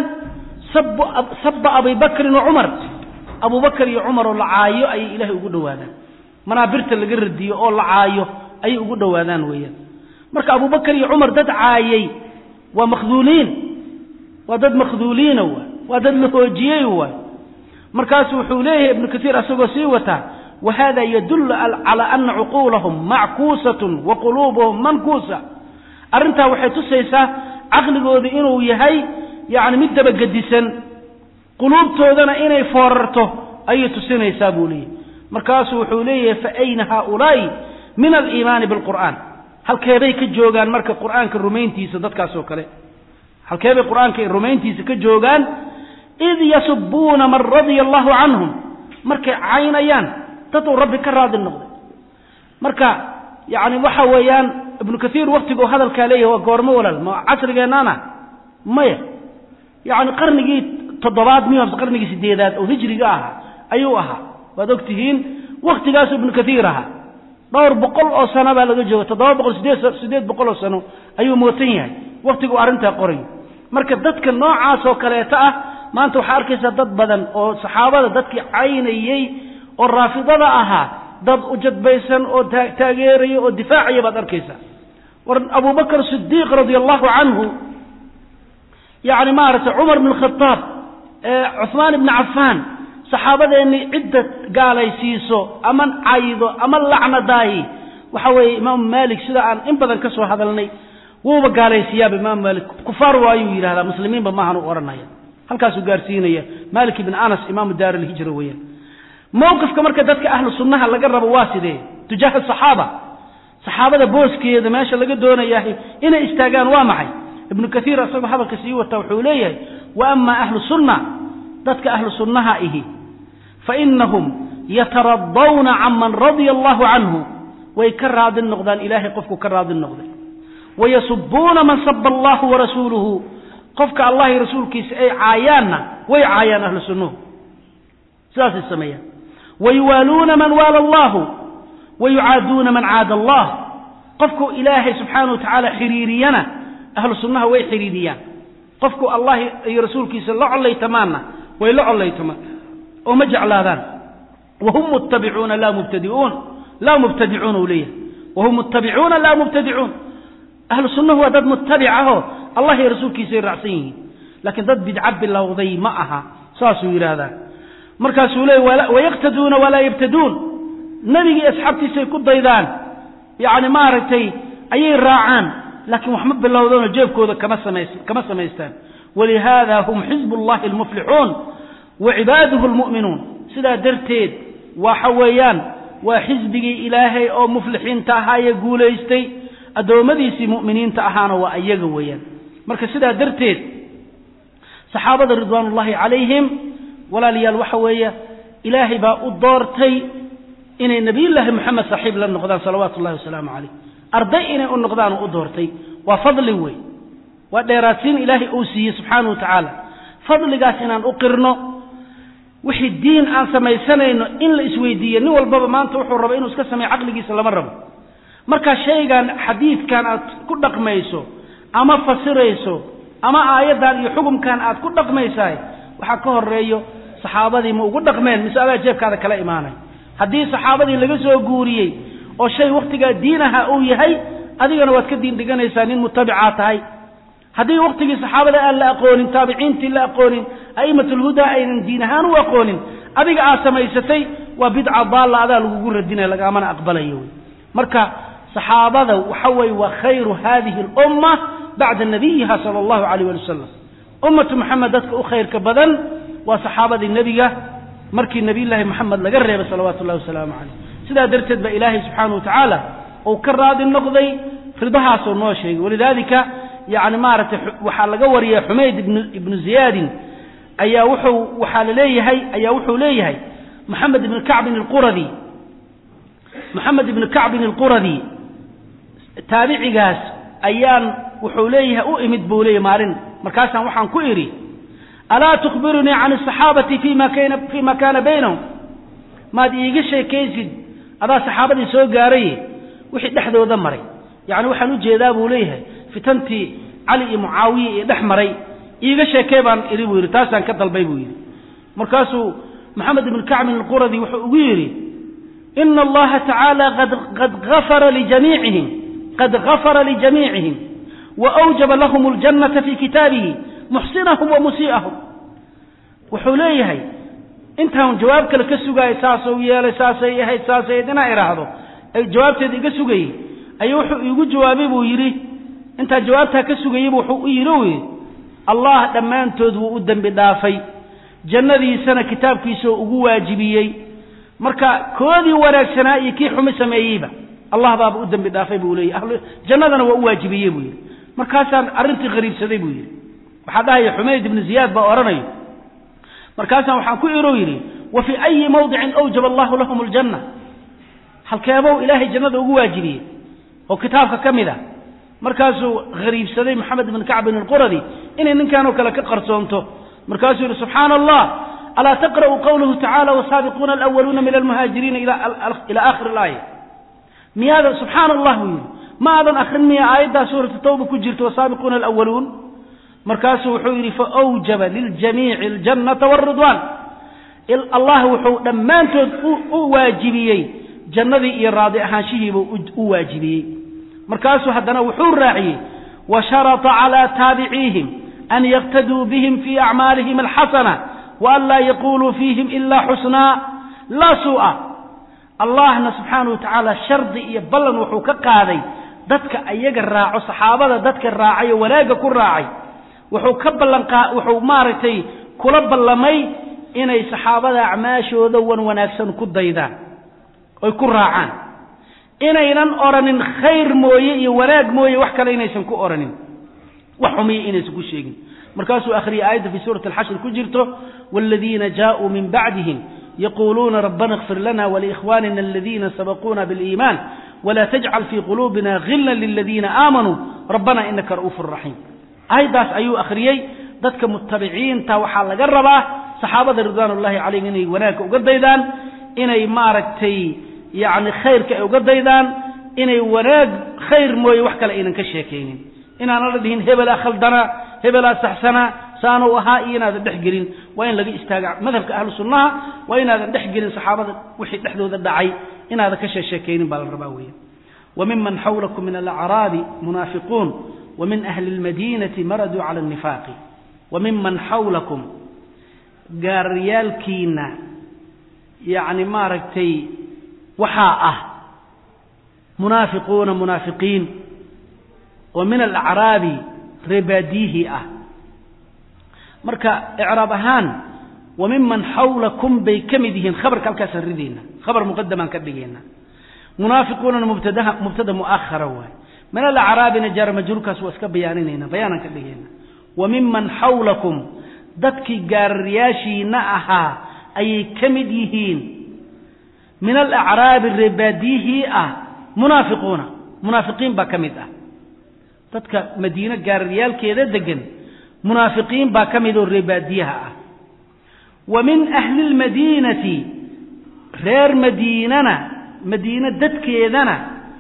saba abi bakrin wa cumar abu bakr iyo cumar oo la caayo ayay ilaahay ugu dhowaadaan manaabirta laga radiyo oo la caayo ayay ugu dhowaadaan weeyaan marka abu bakr iyo cumar dad caayay waa makhduuliin waa dad makhduuliina waay waa dad la hoojiyey waay markaasu wuxuu leeyahay ibnu kaiir asagoo sii wataa wahada yadullu cala ana cuquulahum mackuusatun wa quluubuhum mankuusa arrintaa waxay tusaysaa caqligooda inuu yahay yani mid dabagedisan quluubtoodana inay foorarto ayay tusinaysaa buu leeyahy markaasuu wuxuu leeyahay fa ayna haaulaa'i min aliimaani bilqur'aan halkeebay ka joogaan marka qur'aanka rumayntiisa dadkaas oo kale halkeebay qur'aanka rumayntiisa ka joogaan id yasubuuna man radia allahu canhum markay caynayaan dad uu rabbi ka raadi noqday marka yani waxa weeyaan ibnu kaiir waktiguu hadalkaa leeyahy waa goormo walaal ma casrigeennana maya yani qarnigii toddobaad miyo qarnigii sideedaad oo hijriga ahaa ayuu ahaa waad og tihiin waktigaasu ibnu kaiir ahaa dhowr boqol oo sano baa laga jooga toddoba boqol sideed sideed boqol oo sano ayuu mootan yahay waktigu arrintaa qorayo marka dadka noocaas oo kaleeto ah maanta waxaa arkaysaa dad badan oo saxaabada dadkii caynayey oo raafidada ahaa dad ujadbaysan oo taageeraya oo difaacaya baad arkaysaa war abu bakr sidiiq radia allahu canhu yani maaragtay cumar bn khadaab cuhmaan ibni cafaan saxaabadeenni cidda gaalaysiiso ama caydo ama lacnadaayi waxa weeye imaamu maalik sida aan in badan ka soo hadalnay wuuba gaalaysiiyaaba imaam maalik kufaar waayuu yidhahdaa muslimiinba maahan u odhanaya halkaasuu gaarsiinaya malik ibn anas imaamu daar alhijra weeyaan mowqifka marka dadka ahlu sunnaha laga rabo waa sidee tujaaha saxaaba saxaabada booskeeda meesha laga doonayahay inay istaagaan waa maxay ibnu kaiir isagoo hadalka sii wata wuxuu leeyahay wa ama ahlu sunna dadka ahlu sunnaha ihi fainahum yataradawna can man radia allahu canhu way ka raadin noqdaan ilahay qofku ka raadin noqday wayasubuuna man saba allahu warasuuluhu qofka allah iyo rasuulkiisa ay caayaanna way caayaan ahlu sunnuhu sidaasay sameeyaan wayuwaaluuna man waala allahu wayucaaduuna man caada allah qofku ilaahay subxaana wa tacaala xiriiriyana ahlu sunnaha way xiriiriyaan qofku allah iyo rasuulkiisa la collaytamaanna way la collaytamaan oo ma jeclaadaan wahum muttabicuuna laa mubtadiuun laa mubtadicuun uu leeyahay wahum muttabicuuna laa mubtadicuun ahlu sunnahu waa dad muttabic ahoo allah iyo rasuulkiisay raacsan yihiin laakiin dad bidca bilowday ma aha saasuu yidhaahdaa markaasuu leey wayaqtaduuna walaa yabtaduun nebigii asxaabtiisay ku daydaan yacni maaragtay ayay raacaan laakiin wax ma bilowdanoo jeebkooda kama samays kama samaystaan walihaada hum xizbu llahi almuflixuun wa cibaaduhu almu'minuun sidaa darteed waxa weeyaan waa xisbigii ilaahay oo muflixiinta ahaa ee guulaystay addoommadiisii mu'miniinta ahaana waa iyaga weeyaan marka sidaa darteed saxaabada ridwaan ullahi calayhim walaalayaal waxa weeye ilaahay baa u doortay inay nebiyullaahi moxamed saaxiib la noqdaan salawaatu ullahi wasalaamu calayh arday inay u noqdaan u doortay waa fadli wey waa dheeraadsiin ilaahay uu siiyey subxaana wa tacaala fadligaas inaan u qirno wixii diin aan samaysanayno in la isweydiiyo nin walbaba maanta wuxuu rabo inuu iska sameeyo caqligiisa lama rabo markaa shaygan xadiidkan aad ku dhaqmayso ama fasirayso ama aayaddan iyo xukumkan aad ku dhaqmaysahay waxaa ka horeeyo saxaabadii ma ugu dhaqmeen mise adaa jeebkaada kala imaanay haddii saxaabadii laga soo guuriyey oo shay wakhtigaa diinaha uu yahay adigana waad ka diin dhiganaysaa nin mutabicaa tahay haddii wakhtigii saxaabada aan la aqoonin taabiciintii la aqoonin a'immatulhudaa aynan diin ahaan u aqoonin adiga aad samaysatay waa bidca daalla adaa lagugu radinaya lagaamana aqbalayo wey marka saxaabada waxa weeye waa khayru hadihi alumma bacda nabiyiha sala allahu calayh wali wasalam ummatu moxamed dadka u khayrka badan waa saxaabadii nebiga markii nebiyullaahi moxamed laga reebay salawaatu ullahi wasalaamu calayh sidaa darteed baa ilaahay subxaana wa tacaala uu ka raadi noqday ridahaasuu noo sheegay walidaalika yani maaragtay waxaa laga wariyay xumayd ibn ibnu ziyaadin ayaa wuxuu waxaa la leeyahay ayaa wuxuu leeyahay moxamed ibni kacbin alquradi moxamed ibni kacbin alquradi taabicigaas ayaan wuxuu leeyahay u imid buu leeyahy maalin markaasaan waxaan ku idhi alaa tukhbirunii can asaxaabati fima kana fima kaana baynahum maad iiga sheekaysid adaa saxaabadii soo gaaraye wixii dhexdooda maray yacni waxaan u jeedaa buu leeyahay fitantii cali iyo mucaawiya iyo dhex maray iiga sheekee baan idhi buu yidhi taasaan ka dalbay buu yidhi markaasuu maxamed ibnu kacbin alquradi wuxuu ugu yidhi ina allaha tacaala qad gafara lijamiicihim qad gafara lijamiicihim wa awjaba lahum اljannata fi kitaabihi muxsinahum wa musii'ahum wuxuu leeyahay intaan jawaab kale ka sugaayay saasuu yeelay saasay ahayd saasay ahayd inaa idhaahdo ay jawaabteeda iga sugayey ayuu wuxuu iigu jawaabay buu yidhi intaa jawaabtaa ka sugayeybu wuxuu u yidhi u yidhi allah dhammaantood wuu u dembi dhaafay jannadiisana kitaabkiisao ugu waajibiyey marka koodii wanaagsanaa iyo kii xumi sameeyeyba allah baaba u dembi dhaafay buu leeyay jannadana waa u waajibiyey buu yidhi markaasaan arrintii qariibsaday buu yidhi waxaa dhahaya xumayd ibnu ziyaad baa odhanayo markaasaan waxaan ku irow yidhi wa fii ayi mawdicin awjaba allahu lahum aljanna halkeebow ilaahay jannada ugu waajibiyey oo kitaabka ka mid a markaasuu hariibsaday moxamed ibn kacbin alquradi inay ninkanoo kale ka qarsoonto markaasuu yidhi subxaana allah alaa taqra'u qawlahu tacala wasaabiquuna alawaluuna min almuhaajiriina ila aakhiri alaaya miyaada subxaana allah buu yidhi ma aadan akrin miya aayaddaa suuratu tawba ku jirto wasaabiquuna alawaluun markaasuu wuxuu yidhi faawjaba liljamiici aljannata wاlridwaan allah wuxuu dhammaantood u waajibiyey jannadii iyo raadi ahaanshihiibuu u waajibiyey markaasuu haddana wuxuu raaciyey washarata calى taabiciihim an yaqtaduu bihim fii acmaalihim alxasana waan laa yaquluu fiihim ila xusnaa laa suu'a allahna subxaana wa tacaala shardi iyo ballan wuxuu ka qaaday dadka ayaga raaco saxaabada dadka raacay oo wanaagga ku raacay wuxuu ka ballanqaa wuxuu maaragtay kula ballamay inay saxaabada acmaashooda wan wanaagsan ku daydaan oy ku raacaan inaynan odhanin khayr mooye iyo wanaag mooye wax kale inaysan ku odhanin wax xumiya inaysan ku sheegin markaasuu akhriyay aayadda fii suurati alxashr ku jirto waaladiina jaaءuu min bacdihim yaquluuna rabbana اkfir lana waliikhwanina aladiina sabaquuna biاliiman wla tajcal fii quluubina gila liladiina aamanuu rabbana inaka ra'uufu raxiim aayaddaas ayuu akhriyey dadka mutabiciinta waxaa laga rabaa saxaabada ridwaan ullahi calayhim inay wanaagga uga daydaan inay maaragtay yani khayrka ay uga daydaan inay wanaag khayr mooye wax kale aynan ka sheekaynin inaana la dhihin hebelaa khaldanaa hebelaa saxsanaa saanuu ahaa iyo inaadan dhex gelin waa in laga istaaga madhabka ahlu sunnaha waa inaadan dhex gelin saxaabada wixii dhexdooda dhacay inaadan ka sheesheekaynin baa la rabaa weya wa miman xawlakum min alacraabi munaafiquun wa min ahli اlmadiinati maraduu cala الnifaaqi wa miman xawlakum gaariyaalkiina yacni maaragtay waxaa ah munaafiquuna munaafiqiin oo min alacraabi reebaadiyihii ah marka icraab ahaan wa miman xawlakum bay ka mid yihiin khabarka halkaasaan ridayna khabar muqadamaan ka dhigayna munaafiquunana mubtadaha mubtada mu'ahara waay min alacraabina jaara majruurkaas waa iska bayaaninayna bayaanaan ka dhigayna wa miman xawlakum dadkii gaararyaashiina ahaa ayay ka mid yihiin min alacraabi reebaadiyihii ah munaafiquuna munaafiqiin baa ka mid ah dadka madiine gaararyaalkeeda degan munaafiqiin baa ka mid oo reebaadiyaha ah wa min ahli lmadiinati reer madiinana madiine dadkeedana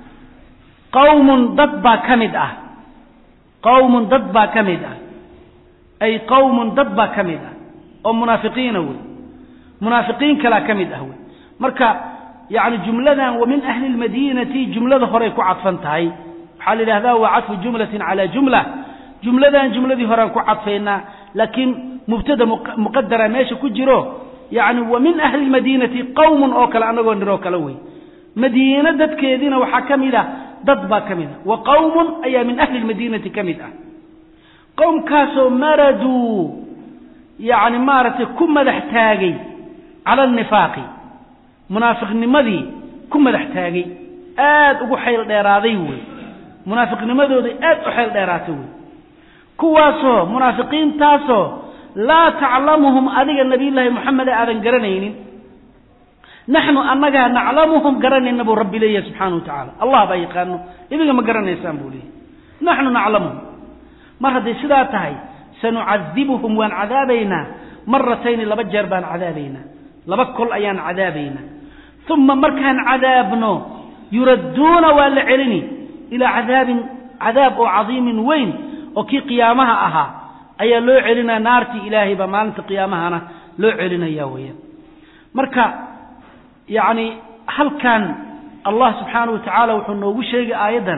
qawmun dad baa ka mid ah qawmun dad baa ka mid ah ay qawmun dad baa ka mid ah oo munaafiqiina wey munaafiqiin kalaa ka mid ah wey marka yani jumladan wa min ahli lmadiinati jumlada horey ku cadfan tahay waxaa la yidhahdaa waa cadfu jumlatin cala jumla jumladan jumladii horean ku cadfaynaa laakiin mubtada muqadara meesha ku jiro yani wa min ahli lmadiinati qawmun oo kale anagoo niroo kale wey madiine dadkeediina waxaa ka mid ah dad baa ka mid ah wa qawmun ayaa min ahli lmadiinati ka mid ah qowmkaasoo maraduu yani maaragtay ku madax taagay cala alnifaaqi munaafiqnimadii ku madax taagay aad ugu xayl dheeraaday wey munaafiqnimadooda aad u xayl dheeraatay wey kuwaasoo munaafiqiintaasoo laa taclamuhum adiga nabiyullaahi moxameda aadan garanaynin naxnu annagaa naclamuhum garanayna buu rabbi leeyahay subxaana wa tacaala allah baa yaqaano idinga ma garanaysaan buu leeyahy naxnu naclamuhum mar hadday sidaa tahay sanucadibuhum waan cadaabaynaa maratayni laba jeer baan cadaabaynaa laba kol ayaan cadaabaynaa uma markaan cadaabno yuradduuna waa la celini ilaa cadaabin cadaab oo cadiimin weyn oo kii qiyaamaha ahaa ayaa loo celinaya naartii ilaahay baa maalinta qiyaamahana loo celinaya weeyaan marka yacni halkan allah subxaanahu wa tacaala wuxuu noogu sheegay aayaddan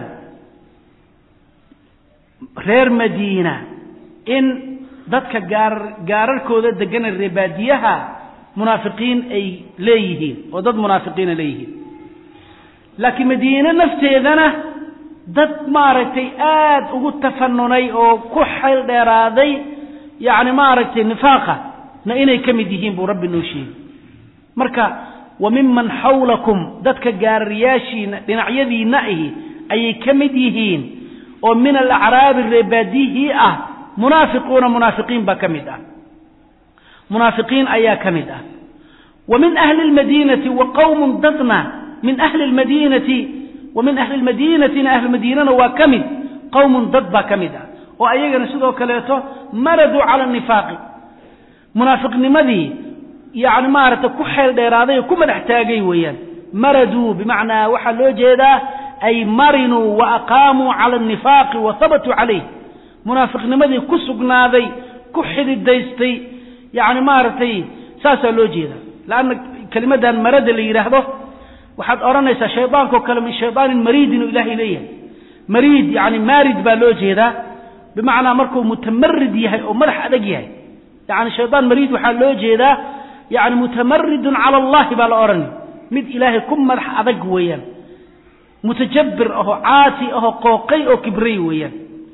reer madiina in dadka gaar gaararkooda degana reebaadiyaha munaafiqiin ay leeyihiin oo dad munaafiqiina leeyihiin laakiin madiine nafteedana dad maaragtay aad ugu tafanunay oo ku xayl dheeraaday yacni maaragtay nifaaqa na inay ka mid yihiin buu rabbi noo sheegay marka wa miman xawlakum dadka gaararyaashiina dhinacyadiinna ahi ayay ka mid yihiin oo min alacraabi reebaadihii ah munaafiquuna munaafiqiin baa ka mid ah munaafiqiin ayaa ka mid ah wa min ahli lmadiinati wa qawmun dadna min ahli lmadiinati wa min ahli lmadiinatina ahlu madiinana waa ka mid qawmun dad baa ka mid ah oo ayagana sidoo kaleeto maraduu cala nifaaqi munaafiqnimadii yani maaragtay ku xeel dheeraaday oo ku madax taagay weeyaan maraduu bimacnaa waxaa loo jeedaa ay marinuu wa aqaamuu cala anifaaqi wa habatuu calayh munaafiqnimadii ku sugnaaday ku xididaystay yani maaragtay saasaa loo jeeda lanna kelimadan marada la yidhaahdo waxaad odhanaysaa shaydaanko kale min shaydaanin mariidin oo ilaahay leeyahay mariid yani maarid baa loo jeedaa bimacnaa markuu mutamarid yahay oo madax adag yahay yani shaydaan mariid waxaa loo jeedaa yani mutamaridun cala allahi baa la odhanay mid ilaahay ku madax adag weeyaan mutajabir ahoo caasi ahoo qooqay oo kibray weeyaan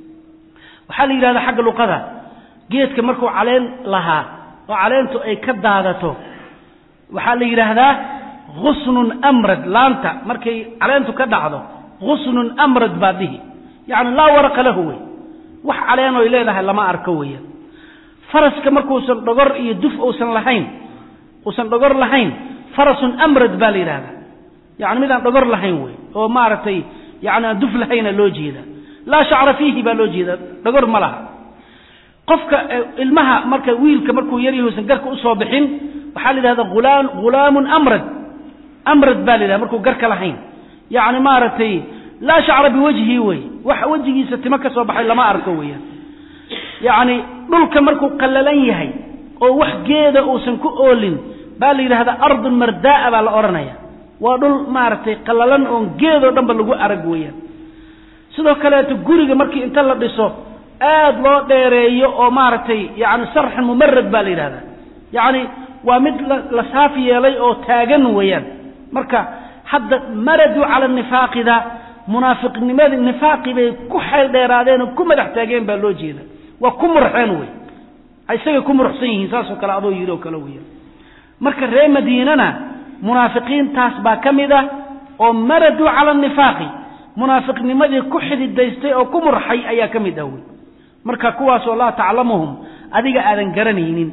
waxaa la yidhahdaa xagga luqada geedka markuu caleen lahaa oo caleentu ay ka daadato waxaa la yidhaahdaa husnun amrad laanta markay caleentu ka dhacdo husnun amrad baa dhihi yacni laa waraqa lahu wey wax caleenoy leedahay lama arko weeyaan faraska markuusan dhogor iyo duf uusan lahayn uusan dhogor lahayn farasun amrad baa la yidhahdaa yani midaan dhogor lahayn wey oo maaragtay yani aan duf lahayna loo jeeda laa shacra fiihi baa loo jeeda dhogor ma laha qofka ilmaha marka wiilka markuu yaryahuusan garka usoo bixin waxaa la yidhahda ulaan ghulaamun amrad amrad baa la yidhahda markuu garka lahayn yani maaragtay laa shacra biwajhi wey wax wejigiisa timo ka soo baxay lama arko weeyaan yacni dhulka markuu qallalan yahay oo wax geeda uusan ku oolin baa la yidhahdaa ardun marda'a baa la odhanaya waa dhul maaragtay qallalan oon geedoo dhanba lagu arag weeyaan sidoo kaleeto guriga markii inta la dhiso aad loo dheereeyo oo maaragtay yani sarxan mumarad baa la yidhahdaa yacni waa mid la saaf yeelay oo taagan weeyaan marka hadda maraduu cala nifaaqida munaafiqnimadii nifaaqi bay ku xeel dheeraadeen oo ku madax taageen baa loo jeeda waa ku murxeen wey isagay ku muruxsan yihiin saasoo kale adoo yidhi oo kale weya marka reer madiinana munaafiqiintaas baa ka mid ah oo maraduu cala nifaaqi munaafiqnimadii ku xididaystay oo ku murxay ayaa ka mid ah wey marka kuwaasoo laa taclamuhum adiga aadan garanaynin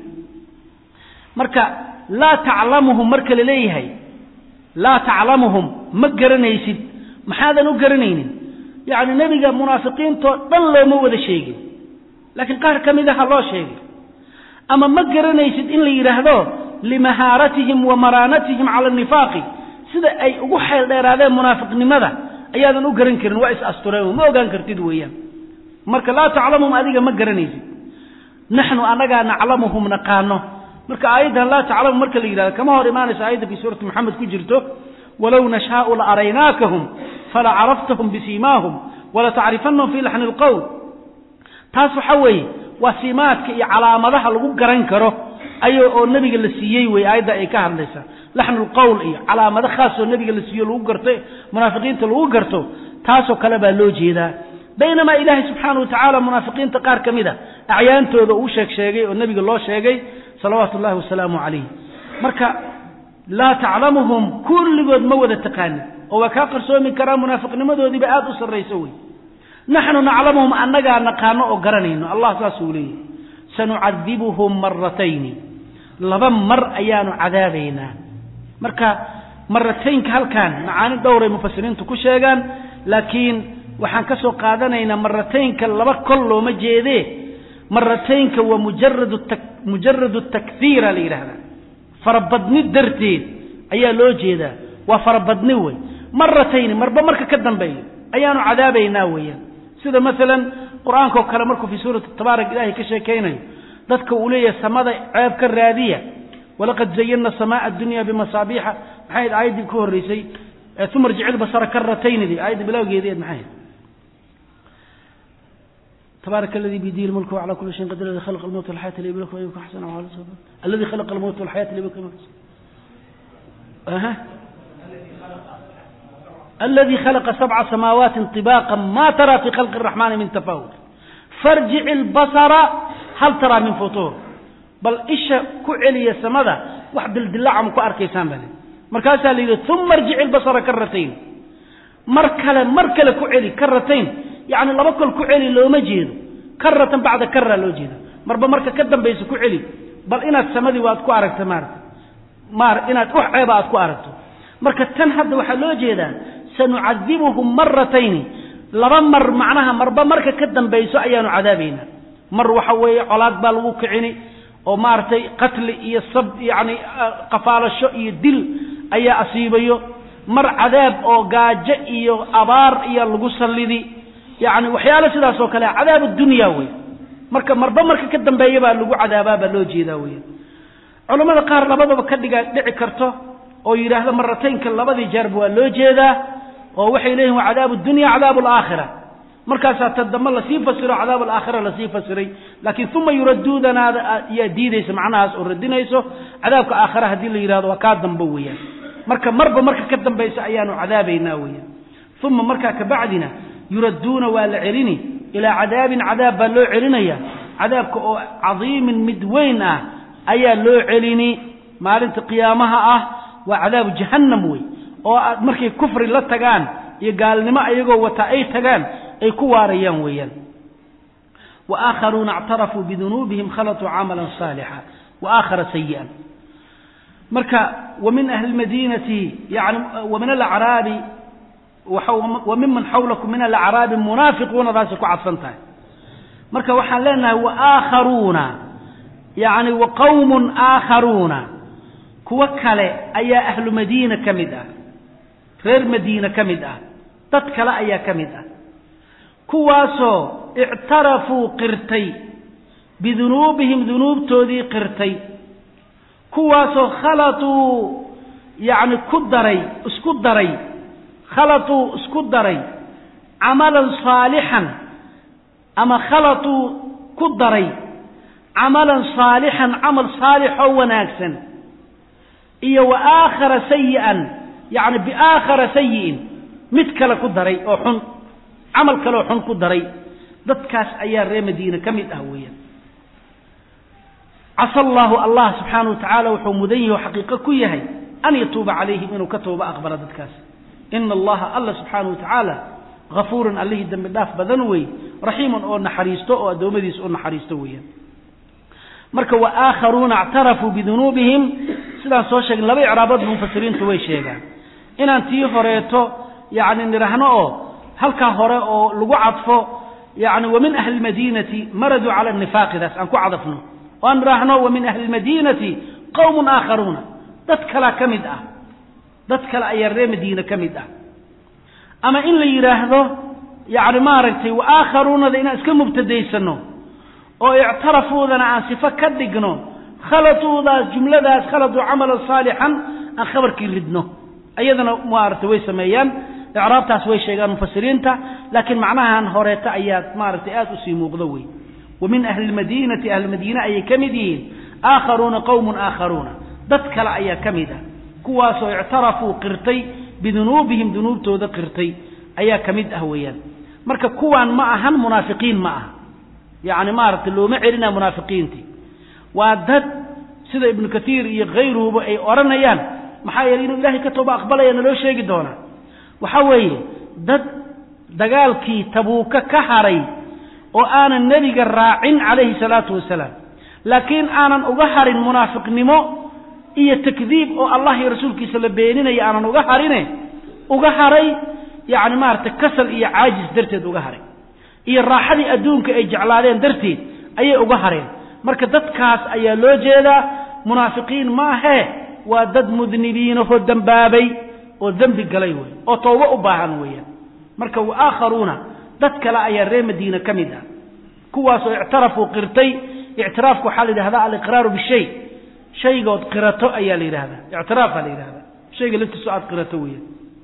marka laa taclamuhum marka la leeyahay laa taclamuhum ma garanaysid maxaadan u garanaynin yacni nebiga munaafiqiintoo dhan looma wada sheegin laakiin qaar ka mid aha loo sheegay ama ma garanaysid in la yidhaahdo limahaaratihim wa maraanatihim cala nifaaqi sida ay ugu xeel dheeraadeen munaafiqnimada ayaadan u garan karin waa is astureen ma ogaan kartid weeyaan marka laa taclamuhum adiga ma garanaysid naxnu annagaa naclamuhum naqaano marka aayaddan laa taclamu marka la yidhahdo kama hor imaanayso aayadda fii suurati moxamed ku jirto walow nashaau la araynaakahum fala caraftahum bisiimaahum wala tacrifanahum fii laxni lqowl taas waxa weeye waa siimaadka iyo calaamadaha lagu garan karo ay oo nebiga la siiyey wey aayadda ay ka hadlaysaa laxnu lqowl iyo calaamado khaasoo nebiga la siiyo lagu garto munaafiqiinta lagu garto taasoo kale baa loo jeedaa baynamaa ilaahay subxaana wa tacaala munaafiqiinta qaar ka mid a acyaantooda uu sheeg sheegay oo nebiga loo sheegay salawaatu ullahi wasalaamu calayh marka laa taclamuhum kulligood ma wada taqaanin oo waa kaa qarsoomi karaa munaafiqnimadoodiiba aada u sarrayso wey naxnu naclamuhum annagaa naqaano oo garanayno allah saasuu leeyahy sanucadibuhum maratayni laba mar ayaanu cadaabaynaa marka marataynka halkan macaani dhowray mufasiriintu ku sheegaan laakiin waxaan ka soo qaadanaynaa marataynka laba kol looma jeedee marataynka waa mujarad mujaradu takhiira la yidhaahdaa farabadni darteed ayaa loo jeedaa waa farabadni wey maratayni marba marka ka dambeeyo ayaanu cadaabaynaa weeyaan sida maalan qur-aankao kale markuu fii suurati tabaarak ilaahay ka sheekaynayo dadka uu leeyahay samada ceeb ka raadiya walaqad zayana samaa addunya bimasaabiixa maxay aayaddii ku horreysay uma irjic ilbasara karataynidi aayadda bilowgeedii eed maxay تبارك الذي بيده الملك وعلى كل شيء قدير الذي خلق الموت والحياة ليبلوكم أيكم أحسن عملا الذي خلق الموت والحياة ليبلوكم أها الذي خلق سبع سماوات طباقا ما ترى في خلق الرحمن من تفاوت فارجع البصر هل ترى من فطور بل إيش كعلي سمدا واحد الدلاع مكو أركيسان بني مركاسا لي ثم ارجع البصر كرتين مركلة مركلة كعلي كرتين يعني لما كل كعلي لو ما جيدو كرة بعد كرة لو جيدو مربا مركا كدن بيس كعلي بل إناد سمدي واد كو أركت مارت مار إناد أح عيبا أد كو أركتو مركا تنحد وحا لو جيدا سنعذبهم مرتين لما مر معناها مربا مركا كدن بيسو أيانو عذابينا مر وحوي علاق بالغو كعيني oo maaragtay qatli iyo sab yani qafaalasho iyo dil ayaa asiibayo mar cadaab oo gaajo iyo abaar iyo lagu sallidi yani waxyaalo sidaas oo kale cadaab dunya wey marka marba marka ka dambeeya baa lagu cadaabaa baa loo jeedaa wey culammada qaar labadaba ka dhiga dhici karto oo yidhaahda marataynka labadii jeerba waa loo jeedaa oo waxay leeyihin waa cadaabu dunya cadaabu alaakhira markaasaa ta dambe lasii fasiro cadaab alaakhira lasii fasiray laakiin uma yuraduudanaada ayaa diidaysa macnahaas oo radinayso cadaabka aakhira haddii la yidhahdo waa kaa dambe weeyaan marka marba marka ka dambaysa ayaanu cadaabaynaa weeyaan uma markaa kabacdina yuradduuna waa la celini ilaa cadaabin cadaab baa loo celinaya cadaabka oo cadiimin mid weyn ah ayaa loo celini maalinta qiyaamaha ah waa cadaabu jahannam wey oo markay kufri la tagaan iyo gaalnimo ayagoo wata ay tagaan ay ku waarayaan weeyaan wa aakharuuna اctarafuu bidunuubihim khalatuu camalan saalixa wa aakhara sayi'an marka wa min ahli lmadiinati yani wa min alacraabi wa miman xawlakum min alacraabi munaafiquunadaasay ku cadfan tahay marka waxaan leenahay wa aakharuuna yani wa qawmun aakharuuna kuwo kale ayaa ahlu madiina ka mid ah reer madiina ka mid ah dad kale ayaa ka mid ah kuwaasoo ictarafuu qirtay bidunuubihim dunuubtoodii qirtay kuwaasoo khalatuu yacni ku daray isku daray khalatuu isku daray camalan saalixan ama khalatuu ku daray camalan saalixan camal saalixoo wanaagsan iyo wa aakhara sayi'an yacni biaakhara sayi'in mid kale ku daray oo xun camal kaleoo xun ku daray dadkaas ayaa reer madiine ka mid ah weeyaan casa allaahu allah subxaanahu wa tacaala wuxuu mudan yahi oo xaqiiqo ku yahay an yatuuba calayhim inuu ka tooba aqbalo dadkaas ina allaha alla subxaanahu wa tacaala hafuurun allihii dembi dhaaf badan wey raxiimun oo naxariisto oo addoommadiisa u naxariisto weeyaan marka wa aakharuuna ictarafuu bidunuubihim sidaan soo sheegin laba icraabood mufasiriintu way sheegaan inaan tii horeeto yacni nidhaahno oo halkaa hore oo lagu cadfo yani wa min ahli lmadiinati maraduu cala nifaaqidaas aan ku cadafno oo aan nidhaahno wa min ahli lmadiinati qowmun aakharuuna dad kalea ka mid ah dad kale ayaa reer madiine ka mid ah ama in la yidhaahdo yani maaragtay wa aakharuunada inaan iska mubtadaysano oo ictarafuudana aan sifo ka dhigno khalatuudaas jumladaas khalatuu camalan saalixan aan khabarkii ridno ayadana maaragtay way sameeyaan icraabtaas way sheegaan mufasiriinta laakiin macnahan horeeta ayaa maaragtay aada usii muuqdo wey wa min ahli lmadiinati ahli madiine ayay ka mid yihiin aakharuuna qowmun aakharuuna dad kale ayaa ka mid ah kuwaasoo ictarafuu qirtay bidunuubihim dunuubtooda qirtay ayaa ka mid ah weeyaan marka kuwaan ma ahan munaafiqiin ma aha yacni maaragtay looma celina munaafiqiintii waa dad sida ibnu katiir iyo khayruhuba ay odhanayaan maxaa yeeley inuu ilahay ka tooba aqbalaya naloo sheegi doonaa waxa weeye dad dagaalkii tabuuka ka haray oo aanan nebiga raacin calayhi salaatu wasalaam laakiin aanan uga harin munaafiqnimo iyo takdiib oo allah iyo rasuulkiisa la beeninaya aanan uga harine uga haray yacni maaragtay kasal iyo caajis darteed uga haray iyo raaxadii adduunka ay jeclaadeen darteed ayay uga hareen marka dadkaas ayaa loo jeedaa munaafiqiin ma ahee waa dad mudnibiinahoo dembaabay oo dembi galay wey oo toobo u baahan weeyaan marka wa aakharuuna dad kale ayaa reer madiine ka mid ah kuwaasoo ictarafuu qirtay ictiraafku waxaa la yidhahdaa aliqraaru bishay shaygood qirato ayaa la yidhahdaa ictiraafaa la yidhahdaa shayga laftiiso aad qirato weeyaan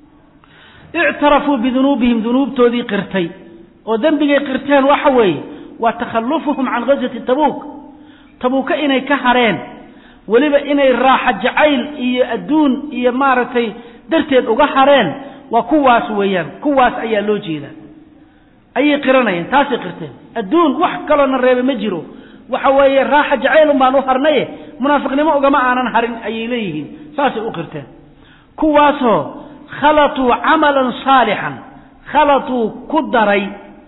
ictarafuu bidunuubihim dunuubtoodii qirtay oo dembigay qirteen waxa weeye waa takhallufuhum can ghaswati tabuuk tabuuka inay ka hareen weliba inay raaxa jacayl iyo adduun iyo maaragtay darteed uga hareen waa kuwaas weeyaan kuwaas ayaa loo jeedaa ayay qiranayeen taasay qirteen adduun wax kaloona reebe ma jiro waxa weeye raaxa jacaylun baan u harnaye munaafiqnimo ugama aanan harin ayay leeyihiin saasay u qirteen kuwaasoo khalatuu camalan saalixan khalatuu ku daray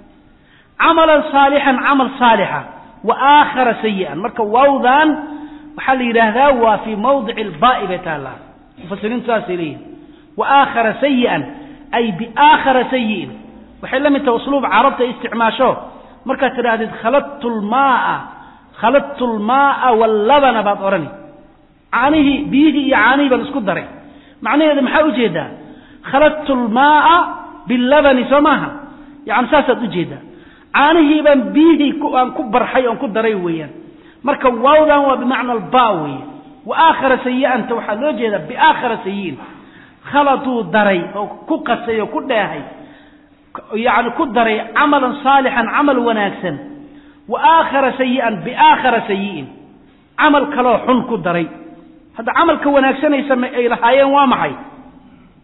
camalan saalixan camal saalixa wa aakhara sayi'an marka waawdan waxaa la yidhaahdaa waa fii mawdici albaa'i bay taallaa mufasiriintu saasay leeyihin wa aakhara sayi'an ay biaakhara sayi'in waxay la mid tahay usluub carabta isticmaasho markaad tidhaahdid khaladtu lmaaa khaladtu lmaaa wallabana baad odhani caanihii biyihii iyo caanihii baan isku daray macnaheeda maxaa ujeedaa khaladtu lmaaa bilabani soo maaha yani saasaad ujeedaa caanihii baan biyihii aan ku barxay oon ku daray weeyaan marka waawdan waa bimacna alba weeye wa aakhara sayi'anta waxaa loo jeedaa biaakhara sayi'in khaladuu daray oo ku qasay oo ku dheehay yani ku daray camalan saalixan camal wanaagsan wa aakhara sayi'an biaakhara sayi'in camal kaloo xun ku daray hadda camalka wanaagsanaysa ay lahaayeen waa maxay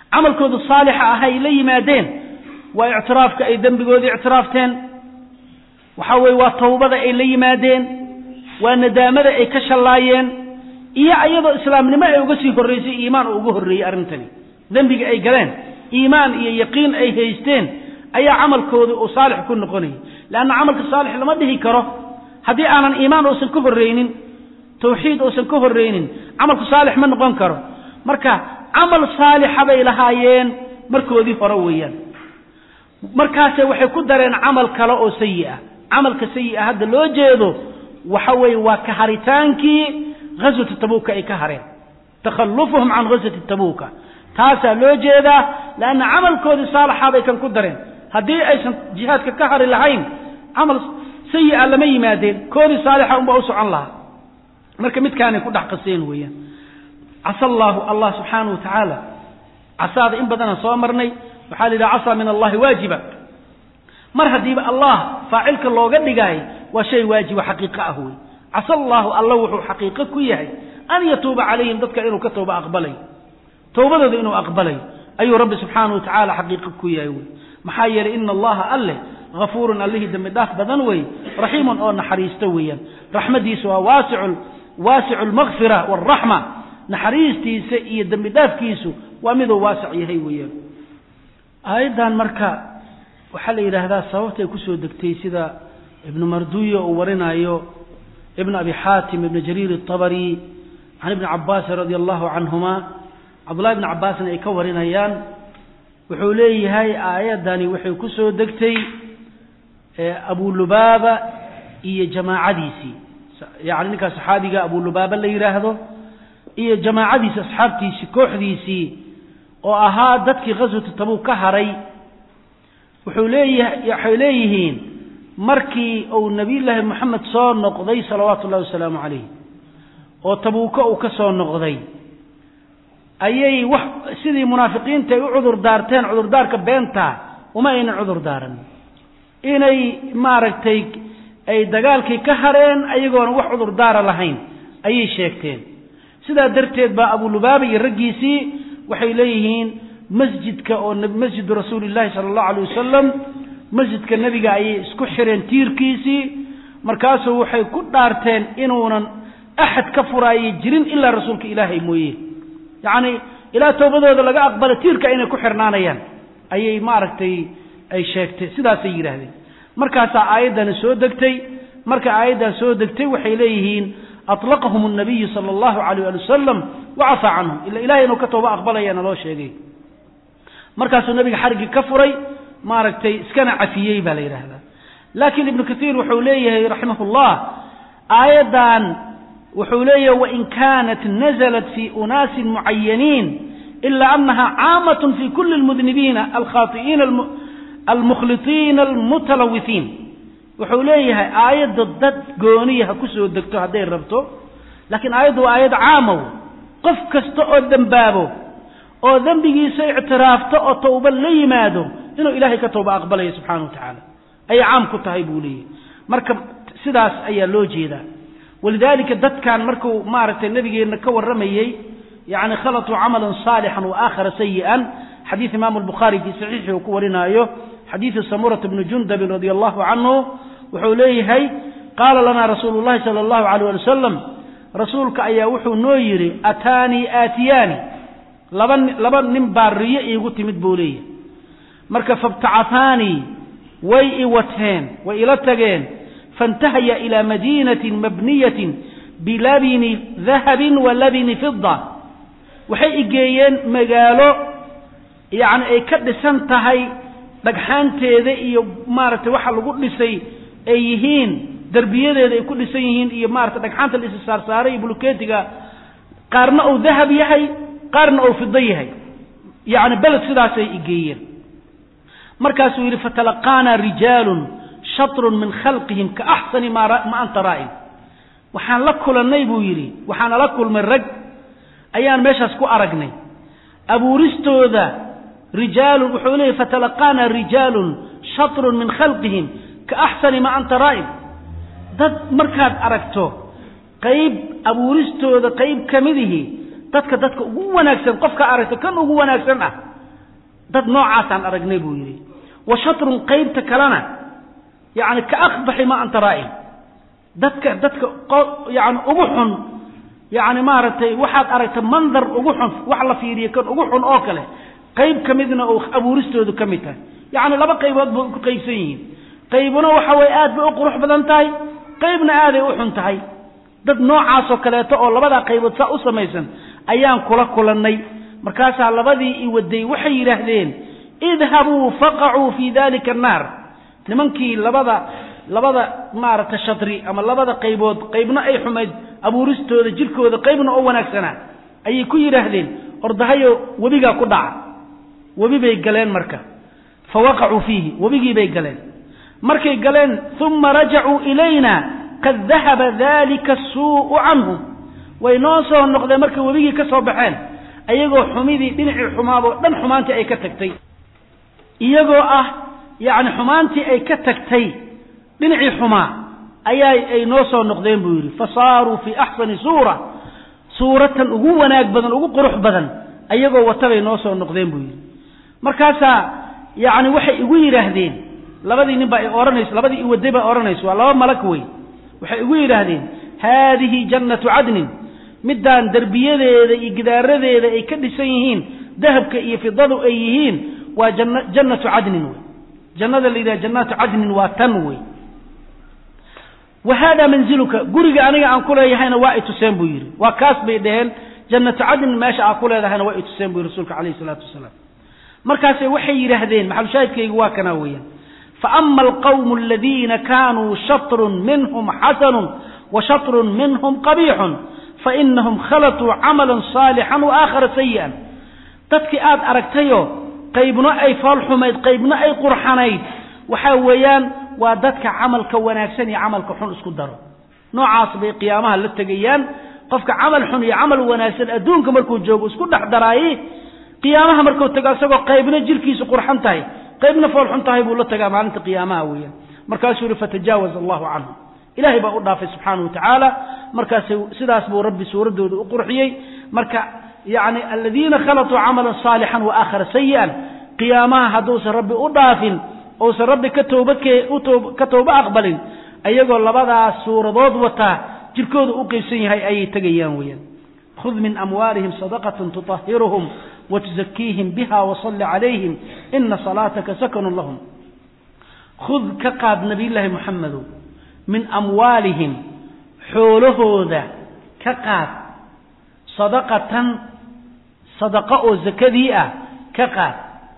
camalkooda saalixa ah ay la yimaadeen waa ictiraafka ay dembigoodii ictiraafteen waxa weeye waa tawbada ay la yimaadeen waa nadaamada ay ka shallaayeen iyo iyadoo islaamnimo ay uga sii horraysay iimaan oo uga horreeyey arrintani dembiga ay galeen iimaan iyo yaqiin ay haysteen ayaa camalkoodii uu saalix ku noqonayay leanna camalka saalix lama dhihi karo haddii aanan iimaan uusan ka horreynin tawxiid uusan ka horreynin camalku saalix ma noqon karo marka camal saalixa bay lahaayeen markoodii hore weeyaan markaase waxay ku dareen camal kale oo sayi ah camalka sayi a hadda loo jeedo waxa weeye waa ka haritaankii ghaswati tabuuka ay ka hareen takhallufuhum can ghaswati tabuuka taasaa loo jeedaa leanna camalkoodii saalaxa bay kan ku dareen haddii aysan jihaadka ka hari lahayn camal sayi a lama yimaadeen koodii saalixa unbaa u socon lahaa marka midkaanay ku dhex qaseen weeyaan casa allaahu allah subxaanahu wa tacaala casaada in badanaan soo marnay waxaa la yidhaha casaa min allahi waajiba mar haddiiba allah faacilka looga dhigaay waa shay waajiba xaqiiqo ah wey casa allaahu alla wuxuu xaqiiqo ku yahay an yatuuba calayhim dadka inuu ka tooba aqbalayo towbadooda inuu aqbalayo ayuu rabbi subxaanahu wa tacaala xaqiiqo ku yahay wey maxaa yeelay ina allaha alleh hafuurun allihii dembi dhaaf badan wey raxiimun oo naxariisto weeyaan raxmadiisa waa waasicu waasicu lmakfira waalraxma naxariistiisa iyo dembi dhaafkiisu waa miduu waasic yahay weeyaan aayaddan marka waxaa la yidhaahdaa sababtay kusoo degtay sida ibnu marduya uu warinayo ibn abi xaatim ibn jariir الطabri can ibni cabaasin radi allahu canhuma cabdullahi ibni cabbaasna ay ka warinayaan wuxuu leeyahay aayaddani waxay ku soo degtay abulubaaba iyo jamaacadiisii yani ninkaa saxaabiga abulubaaba la yidhaahdo iyo jamaacadiisi asxaabtiisii kooxdiisii oo ahaa dadkii khaswatu tabuuk ka haray wuxuu leeyahay waxay leeyihiin markii uu nabiyullaahi moxamed soo noqday salawaatu ullahi wasalaamu calayh oo tabuuko uu ka soo noqday ayay wax sidii munaafiqiinta ay u cudur daarteen cudurdaarka beentaa uma aynan cudur daaran inay maaragtay ay dagaalkii ka hareen ayagoona wax cudurdaara lahayn ayay sheegteen sidaa darteed baa abulubaaba iyo raggiisii waxay leeyihiin masjidka oo masjidu rasuuli llahi sala allahu alay wasalam masjidka nebiga ayay isku xireen tiirkiisii markaasuu waxay ku dhaarteen inuunan axad ka furaayay jirin ilaa rasuulka ilaahay mooye yacni ilaa towbadooda laga aqbala tiirka inay ku xirnaanayaan ayay maaragtay ay sheegtay sidaasay yidhaahdeen markaasaa aayaddani soo degtay marka aayaddan soo degtay waxay leeyihiin aطlaqahum الnabiyu salى اllahu alayh ali wasalam wacafaa canhum ila ilahay inuu ka tooba aqbalayaana loo sheegay markaasuu nabiga xariggii ka furay maaragtay iskana cafiyey baa la yidhaahdaa laakiin ibnu kaiir wuxuu leeyahay raximah اllah aayaddan wuxuu leeyahay wain kanat naزlat fi unaasin mucayaniin ila anaha caamaة fi kuli اlmudnibiina alkhaaطi'iina almukhliطiina almutalawihiin wuxuu leeyahay aayadda dad gooniya ha ku soo degto hadday rabto laakiin aayaddu waa aayad caamow qof kasta oo dembaabo oo dembigiisa ictiraafto oo towba la yimaado inuu ilaahay ka towba aqbalaya subxana wa tacaala ayay caam ku tahay buu leeyahy marka sidaas ayaa loo jeedaa walidaalika dadkan markuu maaragtay nabigeenna ka warramayey yacni khalatuu camalan saalixan wa aakhara sayi'an xadiid imaamu albukhaari fii saxiixi uu ku warinaayo xadiidu samurata bni jundabin radia allahu canhu wuxuu leeyahay qaala lanaa rasuulu llahi sala allahu alayh ali wasalam rasuulka ayaa wuxuu noo yidhi ataanii aatiyaani laba laba nin baa riyo iigu timid buu leeyahay marka fabtacahaanii way i wateen way ila tageen faintahaya ilaa madiinatin mabniyatin bilabini dahabin wa labini fida waxay igeeyeen magaalo yacni ay ka dhisan tahay dhagxaanteeda iyo maaragtay waxa lagu dhisay ay yihiin derbiyadeeda ay ku dhisan yihiin iyo maarata dhagxaanta la isi saarsaaray iyo buluketiga qaarna uu dahab yahay qaarna uu fido yahay yacni beled sidaasay igeeyeen markaasuu yidhi fatalaqaanaa rijaalun shatrun min khalqihim ka axsani ma anta raa'in waxaan la kulannay buu yidhi waxaan ala kulmay rag ayaan meeshaas ku aragnay abuuristooda rijaalun wuxuu leeyahy fatalaqaanaa rijaalun shatrun min khalqihim ka axsani ma anta raa'in dad markaad aragto qayb abuuristooda qayb ka midihi dadka dadka ugu wanaagsan qofka aragto kan ugu wanaagsan ah dad noocaasaan aragnay buu yidhi wa shatrun qaybta kalena yani ka akbaxi ma anta raa'in dadka dadka yani ugu xun yani maaragtay waxaad aragta mandar ugu xun wax la fiiriyo kan ugu xun oo kale qayb ka midna oo abuuristoodu ka mid tahay yacni laba qaybood ba ku qaybsan yihiin qaybuna waxa weye aad bay u qurux badan tahay qaybna aaday u xun tahay dad noocaasoo kaleeto oo labadaa qaybood saa u samaysan ayaan kula kulannay markaasaa labadii i waday waxay yidhaahdeen idhabuu faqacuu fii dalika annaar nimankii labada labada maaragta shadri ama labada qaybood qaybna ay xumayd abuuristooda jirkooda qaybna oo wanaagsanaa ayay ku yidhaahdeen ordahayo webigaa ku dhaca webi bay galeen marka fa waqacuu fiihi webigii bay galeen markay galeen uma rajacuu ilayna qad dahaba dalika asuu'u canhum way noo soo noqdeen markay webigii ka soo baxeen ayagoo xumidii dhinacii xumaaboo dhan xumaantii ay ka tagtay iyagoo ah yacni xumaantii ay ka tagtay dhinacii xumaa ayaa ay noo soo noqdeen buu yidhi fa saaruu fii axsani suura suuratan ugu wanaag badan ugu qurux badan ayagoo watabay noo soo noqdeen buu yidhi markaasaa yacni waxay igu yidhaahdeen labadii nin baa ay odhanayso labadii iwaday baa odhanayso waa laba malag wey waxay igu yidhaahdeen haadihi jannatu cadnin middaan derbiyadeeda iyo gidaaradeeda ay ka dhisan yihiin dahabka iyo fidadu ay yihiin waa janna jannatu cadnin wey jannada la yidhaha jannaatu cadnin waa tan wey wa haadaa manziluka guriga aniga aan ku leeyahayna waa i tuseen buu yidhi waa kaas bay dhaheen jannatu cadnin meesha aad ku leedahayna waa i tuseen buu yidhi rasuulka calayhi isalaatu wasalaam markaasay waxay yidhaahdeen maxalushaahidkaygu waa kanaa weeyaan faama alqawmu aladiina kaanuu shatrun minhum xasanun wa shatrun minhum qabiixun fainahum khalatuu camalan saalixan wa aakhara sayi'an dadkii aad aragtayo qaybna ay foolxumayd qaybna ay qurxanayd waxaa weeyaan waa dadka camalka wanaagsan iyo camalka xun isku daro noocaas bay qiyaamaha la tegayaan qofka camal xun iyo camal wanaagsan adduunka markuu joogo isku dhex daraayi qiyaamaha markuu tago isagoo qaybna jirkiisu qurxan tahay qaybna foolxun tahay buu la tagaa maalinta qiyaamaha weeyaan markaasuu yihi fatajaawaz allahu canhum ilahay baa u dhaafay subxaanahu watacaala markaas sidaas buu rabbi suuraddooda u qurxiyey marka yani aladiina khalatuu camalan saalixan wa aakhara sayi'an qiyaamaha hadduusan rabbi u dhaafin uusan rabbi ka toobadke ka tooba aqbalin ayagoo labadaas suuradood wataa jirkooda u qeybsan yahay ayay tegayaan weeyaan khud min amwaalihim sadaqatan tutahiruhum watuzakiihim biha wasalli calayhim ina salaataka sakanun lahum khud ka qaad nabiyullaahi moxamedow min amwaalihim xoolahooda ka qaad sadaqatan sadaqo oo zakadii ah ka qaad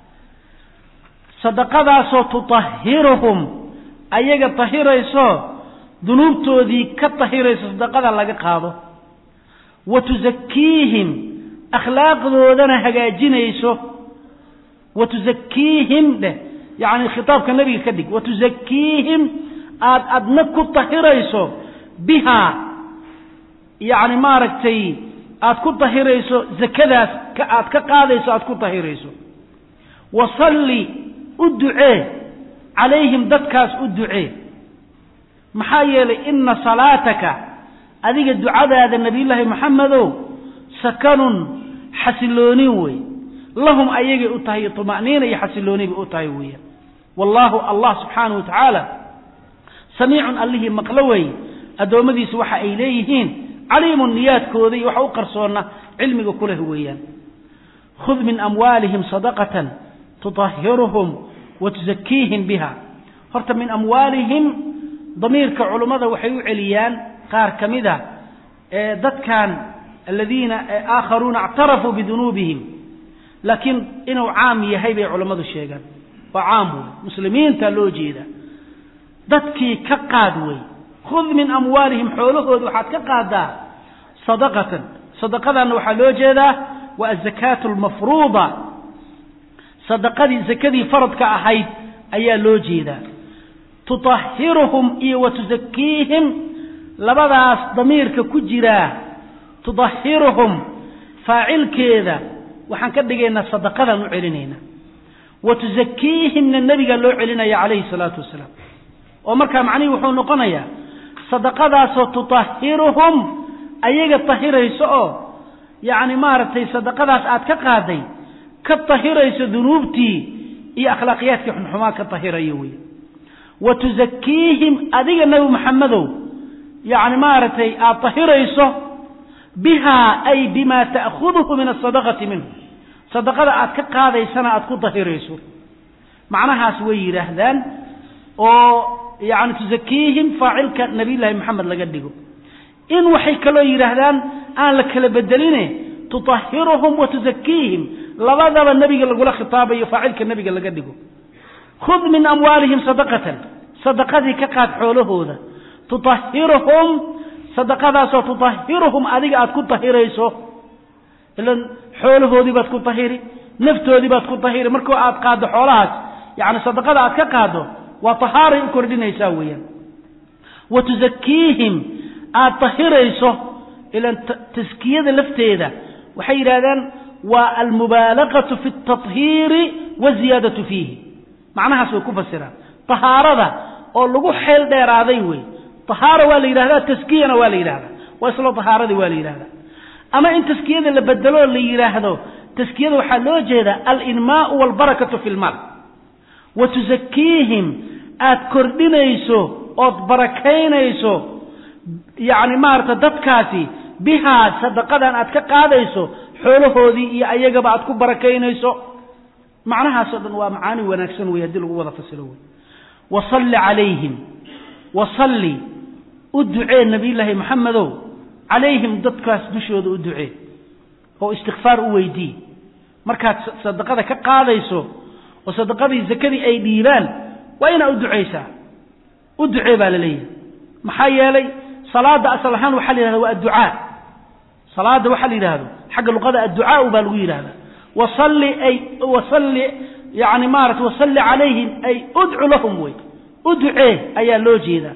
sadaqadaasoo tutahiruhum ayaga tahirayso dunuubtoodii ka tahirayso sadaqada laga qaado wa tusakiihim akhlaaqdoodana hagaajinayso wa tusakiihim dheh yacni khitaabka nebiga ka dhig wa tusakiihim aad adna ku tahirayso bihaa yacni maaragtay aad ku tahirayso zakadaas ka aad ka qaadayso aad ku tahirayso wasalli u ducee calayhim dadkaas u ducee maxaa yeelay ina salaataka adiga ducadaada nebiyullaahi moxamedow sakanun xasiloonin wey lahum ayagay u tahay tuma'niina iyo xasilooni bay u tahay weeyaan wallaahu allah subxaanahu wa tacaala samiicun allihii maqlo weeye addoommadiisu waxa ay leeyihiin caliimun niyaadkooda iyo waxa u qarsoonna cilmiga ku leh weeyaan khud min amwaalihim sadaqatan tutahiruhum wa tusakiihim biha horta min amwaalihim damiirka culummada waxay u celiyaan qaar ka mid a ee dadkan aladiina aakharuuna ictarafuu bidunuubihim laakiin inuu caam yahay bay culammadu sheegaan waa caam wey muslimiinta loo jeeda dadkii ka qaad wey khud min amwaalihim xoolahooda waxaad ka qaadaa sadaqatan sadaqadanna waxaa loo jeedaa waa azakaatu almafruuda sadaqadii zakadii faradka ahayd ayaa loo jeedaa tutahiruhum iyo wa tusakiihim labadaas damiirka ku jiraa tudahiruhum faacilkeeda waxaan ka dhigaynaa sadaqadaan u celinaynaa wa tusakiihimna nebigaa loo celinaya calayhi salaatu wasalaam oo markaa macnihii wuxuu noqonayaa sadaqadaasoo tutahiruhum ayaga tahirayso oo yacni maaragtay sadaqadaas aad ka qaaday ka tahirayso dunuubtii iyo akhlaaqiyaadkii xunxumaa ka tahirayo wey wa tusakiihim adiga nebi maxamedow yacni maaragtay aada tahirayso bihaa ay bima ta'khuduhu min asadaqati minhu sadaqada aad ka qaadaysana aada ku tahirayso macnahaas way yidhaahdaan oo yani tusakiihim faacilka nabiyllaahi maxamed laga dhigo in waxay kaloo yidhaahdaan aan la kala bedeline tutahiruhum wa tusakiihim labadaba nebiga lagula khitaabayo faacilka nebiga laga dhigo khud min amwaalihim sadaqatan sadaqadii ka qaad xoolahooda tutahiruhum sadaqadaasoo tutahiruhum adiga aad ku tahirayso ilan xoolahoodii baad ku tahiri naftoodii baad ku tahiri markoo aad qaaddo xoolahaas yani sadaqada aad ka qaaddo waa tahaaray u kordhinaysaa weeyaan wa tusakiihim aad tahirayso ilan taskiyada lafteeda waxay yidhahdaan waa almubaalaqatu fi اtahiiri waziyaadatu fiihi macnahaas way ku fasiraan tahaarada oo lagu xeel dheeraaday wey tahaara waa la yidhahdaa taskiyana waa la yidhahdaa waa islo tahaaradii waa la yidhahdaa ama in taskiyada la bedeloo la yidhaahdo taskiyada waxaa loo jeedaa alinmaau walbarakatu fi lmaal wa tusakiihim aad kordhinayso ood barakaynayso yacni maarata dadkaasi bihaa sadaqadan aad ka qaadayso xoolahoodii iyo ayagaba aad ku barakaynayso macnahaasoo dhan waa macaani wanaagsan wey haddii lagu wada fasilo wey wasalli calayhim wasalli u ducee nabiyullaahi maxamedow calayhim dadkaas dushooda u ducee oo istikfaar u weydii markaad sadaqada ka qaadayso oo sadaqadii zakadii ay dhiibaan waa inaa u ducaysaa u ducee baa la leeyahay maxaa yeelay salaada asal ahaan waxaa la yidhahda waa adducaa salaada waxaa la yidhahdo xagga luqada adducaau baa lagu yidhahda wasalli ay wasalli yani maarata wasalli calayhim ay udcu lahum wey u ducee ayaa loo jeedaa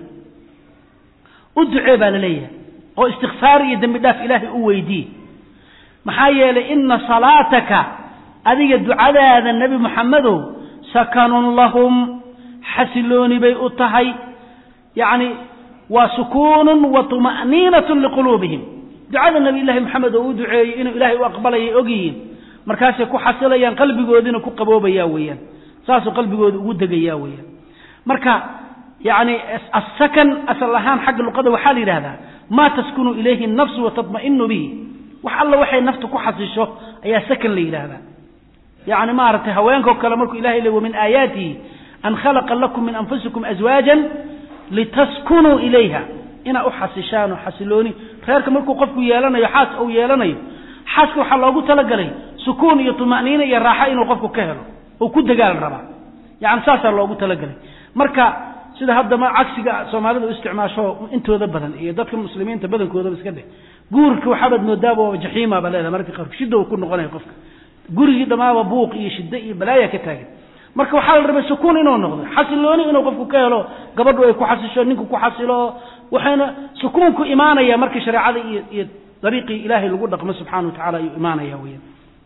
u ducee baa la leeyahay oo istikfaar iyo dembi dhaaf ilaahay u weydii maxaa yeelay ina salaataka adiga ducadaada nebi moxamedow sakanun lahum xasilooni bay u tahay yacni waa sukuunun wa tuma'niinatun liquluubihim ducada nebi llaahi moxamed oo u duceeyey inuu ilaahay u aqbalayay ogyihiin markaasay ku xasilayaan qalbigoodiina ku qaboobaya weeyaan saasuu qalbigooda ugu degayaa weeyaan marka yacni asakan asal ahaan xagga luqada waxaa la yidhahdaa maa taskunu ilayhi nafsu wa tatma'inu bihi wax alla waxay naftu ku xasisho ayaa sakan la yidhaahdaa yacni maaragtay haweenkao kale markuu ilahay le wamin aayaatihi an khalaqa lakum min anfusikum aswaajan litaskunuu ilayha inaa u xasishaan oo xasilooni reerka markuu qofku yeelanayo xaas uu yeelanayo xaaska waxaa loogu talagalay sukuun iyo tuma'niina iyo raaxo inuu qofku ka helo oo ku dagaal rabaa yani saasaa loogu talagalay marka sida haddama cagsiga soomaalida u isticmaasho intooda badan iyo dadka muslimiinta badankoodaba iska dheh guurka waxaabaad moodaaba jaxiimaba leedaha mararka qaarku shidda uu ku noqonaya qofka gurigii dhammaaba buuq iyo shiddo iyo balaaya ka taagan marka waxaa la rabay sukuun inuu noqdo xasilooni inuu qofku ka helo gabadhu ay ku xasisho ninku ku xasilo waxayna sukuunku imaanaya marka shareecada iyo iyo dariiqii ilaahay lagu dhaqmo subxana wa tacala ayuu imaanaya weyan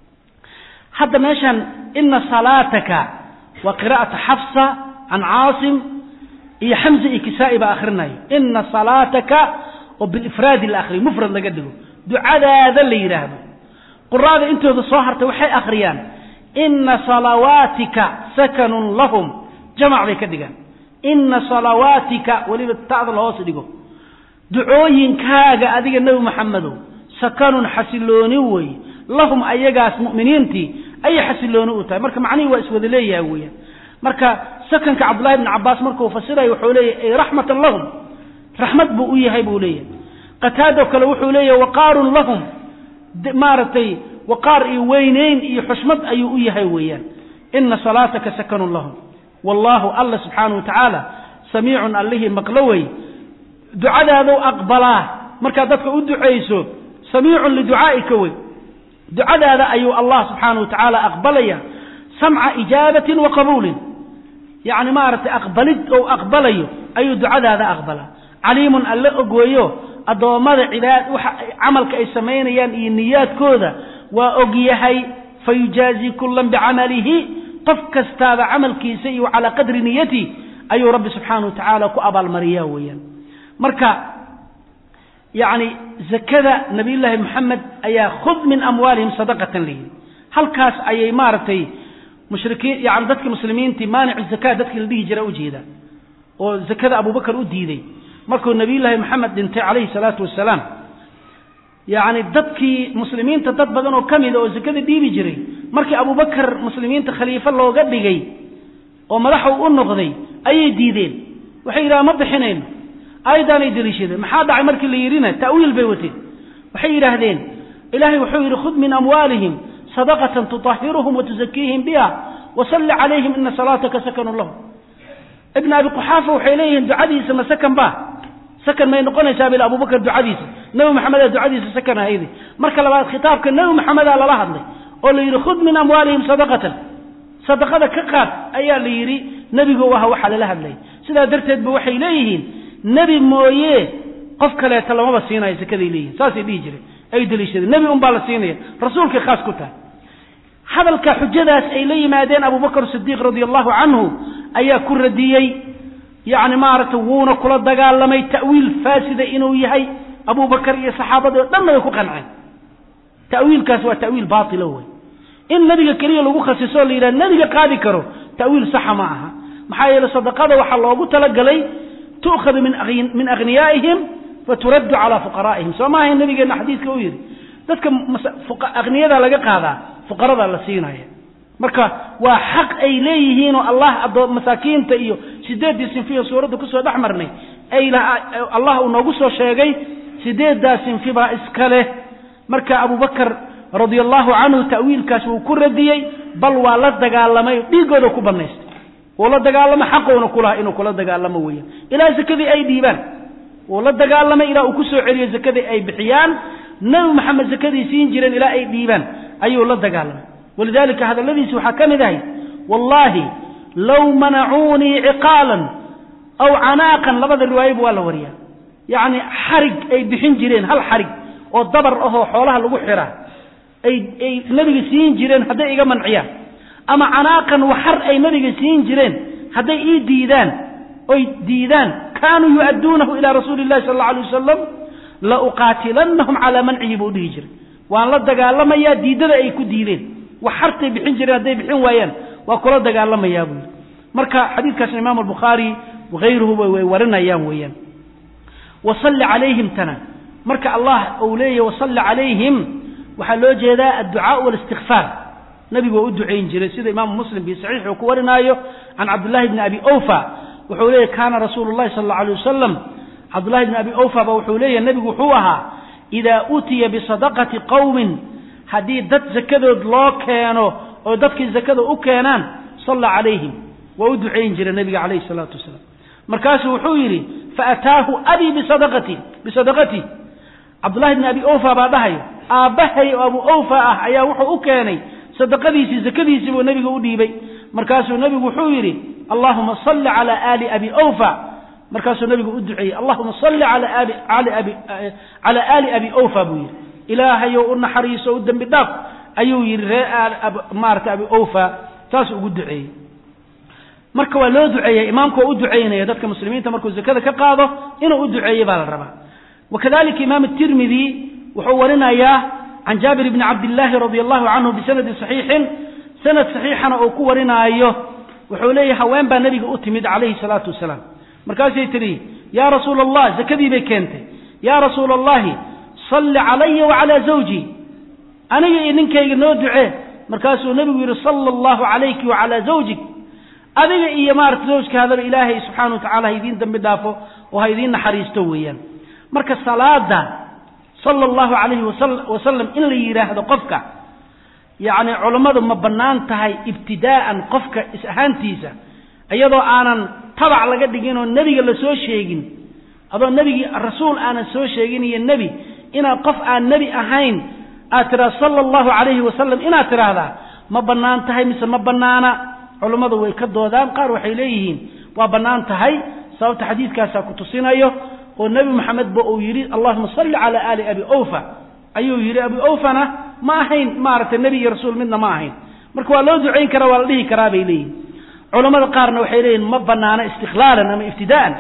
hadda meeshan ina salaataka waa qiraa'ata xafsa can caasim iyo xamza iyo kisaa'i baa akrinayo ina salaataka oo bilifraadi la akriyo mufrad laga dhigo ducadaada la yidhaahdo quraada intooda soo hartay waxay akhriyaan ina salawaatika sakanun lahum jamac bay ka dhigaan ina salawaatika weliba ta'da la hoos dhigo ducooyinkaaga adiga nebi maxamedow sakanun xasilooni wey lahum ayagaas mu'miniintii ayay xasilooni u tahay marka macnihii waa iswada leeyaha weeyaan marka sakanka cabdullahi bni cabaas markuu fasirayo wuxuu leeyahy ay raxmatan lahum raxmad buu u yahay buu leeyahay qataado kale wuxuu leeyahay waqaarun lahum maaragtay waqaar iyo weyneyn iyo xushmad ayuu u yahay weeyaan ina salaataka sakanun lahum wallaahu alla subxaana wa tacaala samiicun allihii maqlo wey ducadaadou aqbalaa markaad dadka u ducayso samiicun liducaa'ika wey ducadaada ayuu allah subxaana wa tacaala aqbalaya samca ijaabatin wa qabuulin yacni maaragtay aqbalid ou aqbalayo ayuu ducadaada aqbalaa caliimun alle ogweeyo addoommada cibaad waxa camalka ay samaynayaan iyo niyaadkooda waa ogyahay fayujaazi kullan bicamalihi qof kastaaba camalkiisa iyo calaa qadri niyati ayuu rabbi subxaana wa tacaala ku abaalmariyaa weeyaan marka yacni zakada nabiyullaahi moxamed ayaa khud min amwaalihim sadaqatan layidhi halkaas ayay maaragtay mushrikiin yani dadki muslimiintii maanicu zaka dadkii la dhihi jira ujeeda oo zakada abubakar u diiday markuu nabiyullaahi maxamed dhintay calayhi salaatu wasalaam yacni dadkii muslimiinta dad badan oo ka mida oo zakada dhiibi jiray markii abubakar muslimiinta khaliifo looga dhigay oo madaxa u noqday ayay diideen waxay yidhaha ma bixinayno aayaddaanay deliishadeen maxaa dhacay markii la yidhina ta'wiil bay wateen waxay yidhaahdeen ilaahay wuxuu yidhi khud min amwaalihim sadaqatan tutahhiruhum wa tusakiihim biha wasalli calayhim ina salaataka sakanu lahum ibn abi quxaafa waxay leeyihiin ducadiisa ma sakan ba sakan may noqonaysaa bil abubakar ducadiisa nebi maxamedaa ducadiisa sakan ahaydi marka labaad khitaabka nebi maxamedaa lala hadlay oo la yidhi khud min amwaalihim sadaqatan sadaqada ka qaad ayaa la yidhi nebigu aha waxaa lala hadlay sidaa darteed ba waxay leeyihiin nebi mooye qof kaleeta lamaba siinayo sakaday leeyihin saasay dhihi jireen ay deliishadeen nebi un baa la siinaya rasuulkay khaas ku tahay hadalka xujadaas ay la yimaadeen abubakr sidiiq radia allahu canhu ayaa ku radiyey yacni maaragtay wuuna kula dagaalamay ta'wiil faasida inuu yahay abubakar iyo saxaabadii o dhanna way ku qanceen ta'wiilkaas waa ta'wiil baatila wey in nebiga keliya lagu khasiso o la yidhaha nebiga qaadi karo ta'wiil saxa ma aha maxaa yeele sadaqada waxaa loogu talagalay tu'khadu min aghniyaa'ihim faturaddu calaa fuqaraa'ihim soo maahayn nabigeenna xadiidka u yidhi dadka akhniyada laga qaadaa fuqarada la siinaya marka waa xaq ay leeyihiin oo allah adoo masaakiinta iyo sideeddii sinfiya suuradda kusoo dhex marnay ay allah uu noogu soo sheegay sideeddaa sinfi baa iska leh marka abubakar radia allahu canhu ta'wiilkaas wuu ku radiyey bal waa la dagaalamay dhiigooda ku banaystay wuu la dagaalamo xaqouna kulaha inuu kula dagaalamo weeyaan ilaa zakadii ay dhiibaan wuu la dagaalamay ilaa uu ku soo celiyo zakadii ay bixiyaan nebi maxamed zakadii siin jireen ilaa ay dhiibaan ayuu la dagaalamay walidalika hadalladiisi waxaa ka mid ahay wallaahi low manacuunii ciqaalan aw canaaqan labada riwaayaba waa la wariyaa yacni xarig ay bixin jireen hal xarig oo dabar ahoo xoolaha lagu xiraa ay ay nebiga siin jireen hadday iga manciyaan ama canaaqan waxar ay nebiga siin jireen hadday ii diidaan oy diidaan kaanuu yu'adduunahu ilaa rasuuli illahi sal alla alay wasalam la uqaatilannahum calaa mancihi buu dhihi jiray waan la dagaalamayaa diiddada ay ku diideen wax hartay bixin jireen hadday bixin waayaan waa kula dagaalamayaa buu yidhi marka xadiidkaasna imaamu albukhaari wahayruhuba way warinayaan weeyaan wasalli calayhim tana marka allah uu leeyahy wasalli calayhim waxaa loo jeedaa adducaau walistikfaar nabigu waa u ducayn jiray sida imaamu muslim bi saxiix uu ku warinaayo can cabdillahi bni abi awfa wuxuu leeyahy kaana rasuulu llahi sal alla alay wasalam cabdullahi bni abi awfa ba wuxuu leeyahy nebigu wuxuu ahaa idaa utiya bisadaqati qowmin haddii dad zakadood loo keeno oo dadkii zakada u keenaan salla calayhim waa u ducayn jira nebiga calayhi salaatu wasalaam markaasuu wuxuu yidhi faataahu abii bisadaqati bisadaqatii cabdullahi bni abi awfa baa dhahayo aabbahay oo abu awfa ah ayaa wuxuu u keenay sadaqadiisii zakadiisii buu nebiga u dhiibay markaasuu nebigu wuxuu yidhi allahuma salli cala aali abi awfa markaasuu nebigu u duceeyey allahuma salli cala aali abi cala aali abi awfa buu yidhi ilaahayow u naxariiso u dembi dhaaf ayuu yidhi ree maarata abi awfa saasuu ugu duceeyey marka waa loo duceeya imaamku waa u ducaynaya dadka muslimiinta markuu zakada ka qaado inuu u duceeye baa la rabaa wakadalika imaam tirmidi wuxuu warinayaa can jaabir bni cabdillaahi radi allahu canhu bisanadin saxiixin sanad saxiixana uu ku warinaayo wuxuu leeyahy haween baa nebiga u timid calayhi salaatu wasalaam markaasay tidhi yaa rasuula allah zakadii bay keentay yaa rasuula allahi salli calaya wacalaa zawji aniga iyo ninkayga noo ducee markaasuu nebigu yidhi sala allahu calayki wacalaa zawjik adiga iyo maarata zawjkaadaba ilaahay subxaana wa tacala ha idiin dambi dhaafo oo ha idiin naxariisto weeyaan marka salaada sala allahu calayhi wasalam in la yidhaahdo qofka yacni culammadu ma bannaan tahay ibtidaa'an qofka is ahaantiisa iyadoo aanan tabac laga dhigin oo nebiga la soo sheegin adoo nebigii rasuul aanan soo sheegin iyo nebi inaad qof aan nebi ahayn aad tidhahdo sala allahu calayhi wasalam inaad tidhaahdaa ma bannaan tahay mise ma bannaana culummadu way ka doodaan qaar waxay leeyihiin waa bannaan tahay sababta xadiidkaasaa ku tusinayo oo nebi moxamed ba uu yidhi allahuma salli calaa aali abi awfa ayuu yidhi abi awfana ma ahayn maaragtay nebi iyo rasuul midna ma ahayn marka waa loo ducayn karaa waa la dhihi karaa bay leeyihin culammada qaarna waxay leeyihin ma bannaano istiqlaalan ama ibtidaa'an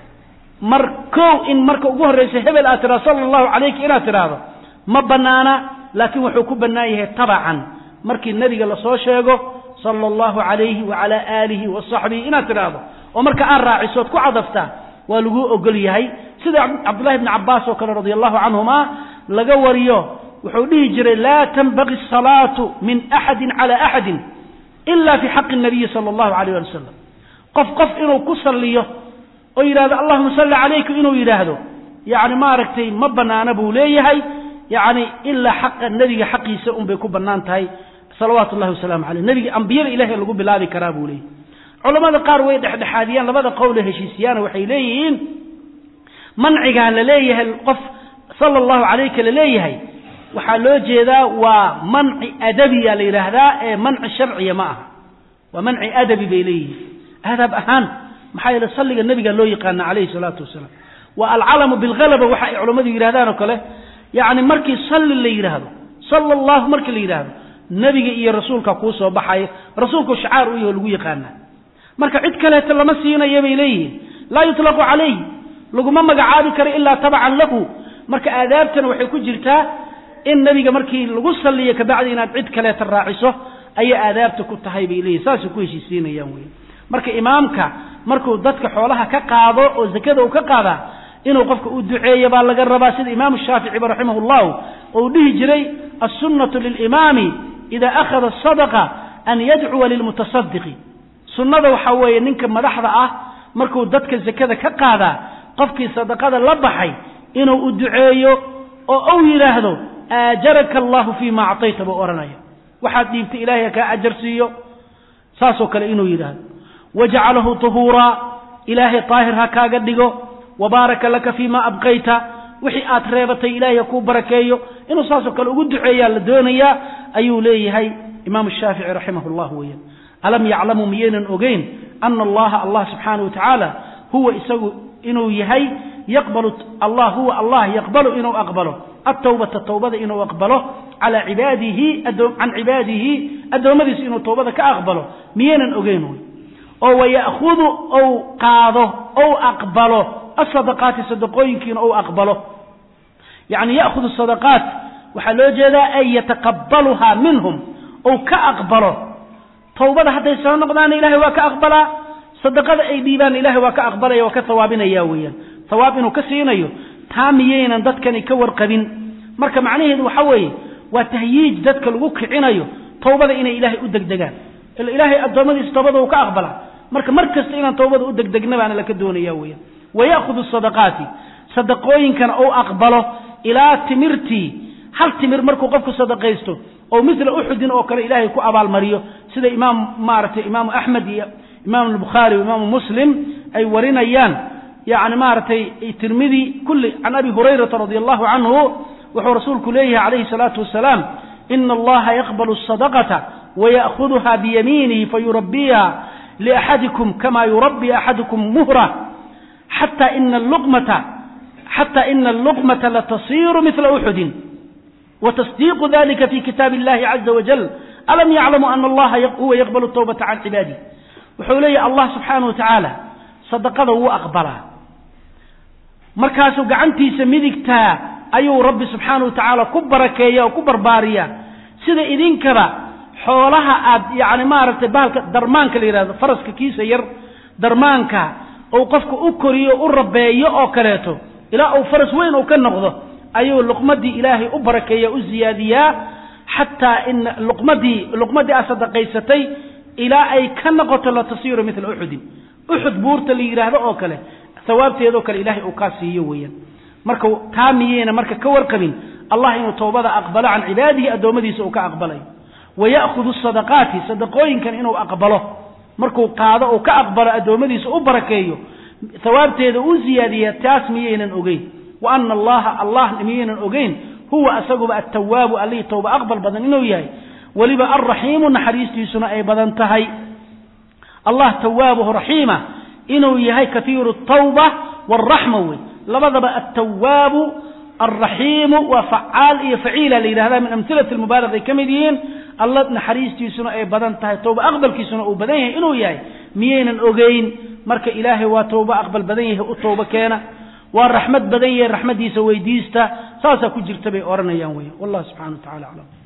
mar kow in marka ugu horraysa hebel aad tidhahdo sala allahu calayki inaad tidhaahdo ma bannaana laakiin wuxuu ku bannaan yahay tabacan markii nebiga lasoo sheego sala allahu calayhi wacalaa aalihi wa saxbihi inaad tidhaahdo oo marka aad raacisood ku cadaftaa waa laguu ogol yahay sida cabdullahi bni cabbaas oo kale radia allahu canhuma laga wariyo wuxuu dhihi jiray laa tanbaqi asalaatu min axadin cala axadin ila fi xaqi nabiyi sala allahu alayh ali wasalam qof qof inuu ku salliyo oo yidhahdo allahuma salli calayka inuu yidhaahdo yacni maaragtay ma bannaana buu leeyahay yacni ilaa xaqa nebiga xaqiisa unbay ku bannaan tahay salawaatu ullahi wasalaamu caleyh nebiga ambiyada ilahay lagu bilaabi karaa buu leeyahy culamada qaar way dhexdhexaadiyaan labada qowle heshiisiyaana waxay leeyihiin mancigaa la leeyahay qof sala allahu calayka la leeyahay waxaa loo jeedaa waa manci adabiya la yidhaahdaa ee manci sharciya ma aha waa manci adabi bay leeyihiin adab ahaan maxaa yeele salliga nebiga loo yaqaana calayhi salaatu wasalaam waa alcalamu bilhalaba waxa ay culammadu yidhahdaan oo kale yacni markii salli la yidhaahdo sala allahu markii la yidhaahdo nebiga iyo rasuulka kuu soo baxayo rasuulku shacaar u yaho lagu yaqaanaa marka cid kaleeto lama siinayo bay leeyihiin laa yutlaqu calayh laguma magacaabi karo ilaa tabacan lahu marka aadaabtana waxay ku jirtaa in nebiga markii lagu salliyo kabacdi inaad cid kaleeta raaciso ayay aadaabta ku tahay bay leeyihin saasay ku heshiisiinayaan wey marka imaamka markuu dadka xoolaha ka qaado oo zakada uu ka qaadaa inuu qofka u duceeyo baa laga rabaa sida imaamu shaaficiba raximah llahu ou dhihi jiray assunnatu lilimaami ida akhada asadaqa an yadcuwa lilmutasadiqi sunnada waxaa weeye ninka madaxda ah markuu dadka zakada ka qaadaa qofkii sadaqada la baxay inuu u duceeyo oo u yidhaahdo aajaraka allahu fii ma actayta buu odhanaya waxaad dhiibtay ilahay ha kaa ajar siiyo saasoo kale inuu yidhaahdo wajacalahu tahuuraa ilaahay daahir ha kaaga dhigo wabaaraka laka fii ma abqayta wixii aad reebatay ilaahay ha kuu barakeeyo inuu saasoo kale ugu duceeyaa la doonayaa ayuu leeyahay imaamu shaafici raximah llah weeyaan alam yaclamuu miyaynan ogeyn ana allaha allah subxaana wa tacaala huwa isagu inuu yahay yaqbalu allah huwa allah yaqbalu inuu aqbalo atawbata tawbada inuu aqbalo calaa cibaadihi can cibaadihi addoommadiisa inuu tawbada ka aqbalo miyaynan ogeyn wy oo waya'hudu ou qaado ou aqbalo asadaqaati sadaqooyinkiina ou aqbalo yacni ya'hudu sadaqaat waxaa loo jeedaa ay yataqabbaluhaa minhum ou ka aqbalo tawbada hadday soo noqdaana ilahay waa ka aqbalaa sadaqada ay dhiibaan ilahay waa ka aqbalaya waa ka hawaabinaya weeyaan hawaab inuu ka siinayo taa miyaynan dadkani ka warqabin marka macnaheedu waxa weeye waa tahyiij dadka lagu kicinayo tawbada inay ilaahay u degdegaan ila ilaahay addoommadiisa tawbada uu ka aqbalaa marka mar kasta inaan tawbada u degdegna baana laka doonaya weeyaan waya'hudu sadaqaati sadaqooyinkana ou aqbalo ilaa timirtii hal timir markuu qofku sadaqaysto oo mila uxudin oo kale ilaahay ku abaalmariyo sida imaam maaragtay imaamu axmed iyo imaam albukhaari o imaamu muslim ay warinayaan yani maaragtay tirmidi kulli can abi hurayrata radi allahu canhu wuxuu rasuulku leeyahay calayhi salaatu wasalaam ina allaha yaqbalu asadaqata waya'huduha biyamiinihi fayurabbiha liaxadikum kama yurabbi axadukum muhra xata ina luqmata xata ina alluqmata latasiiru mila uxudin وتصديق ذلك في كتاب الله عز وجل ألم يعلموا أن الله هو يقبل التوبة عن عباده وحولي الله سبحانه وتعالى صدقه هو أقبله markaasuu gacantiisa midigtaa ayuu rabbi subxaana wa tacaala ku barakeeya oo ku barbaariya sida idinkaba xoolaha aad yani maaragtay bahalka darmaanka la yidhahdo faraska kiisa yar darmaanka uu qofka u koriyo u rabeeyo oo kaleeto ilaa uu faras weyn uu ka noqdo ayuu luqmadii ilaahay u barakeeya u ziyaadiyaa xataa ina luqmadii luqmadii aad sadaqaysatay ilaa ay ka noqoto latasiiru mila uxudin uxud buurta la yidhaahdo oo kale hawaabteedoo kale ilahay uu kaa siiyo weeyaan marka taa miyeyna marka ka warqabin allah inuu towbada aqbalo can cibaadihi addoommadiisa uu ka aqbalayo waya'hudu sadaqaati sadaqooyinkan inuu aqbalo markuu qaado uu ka aqbalo addoommadiisa u barakeeyo hawaabteeda uu ziyaadiya taas miyaynan ogeyn wa ana allaha allah miyaynan ogeyn huwa asaguba attawaabu allihii towba aqbal badan inuu yahay weliba alraxiimu naxariistiisuna ay badan tahay allah tawaabuhu raxiima inuu yahay kaiiru tawba waraxma wey labadaba altawaabu alraxiimu waa facaal iyo faciila la yidhahda min amhilati lmubaalaq ay ka mid yihiin alla naxariistiisuna ay badan tahay towba aqbalkiisuna uu badan yahay inuu yahay miyaynan ogeyn marka ilaahay waa towba aqbal badan yahay u towba keena waa raxmad badan yahay raxmaddiisa weydiista saasaa ku jirta bay odhanayaan wey wallah subxana wa tacala aclam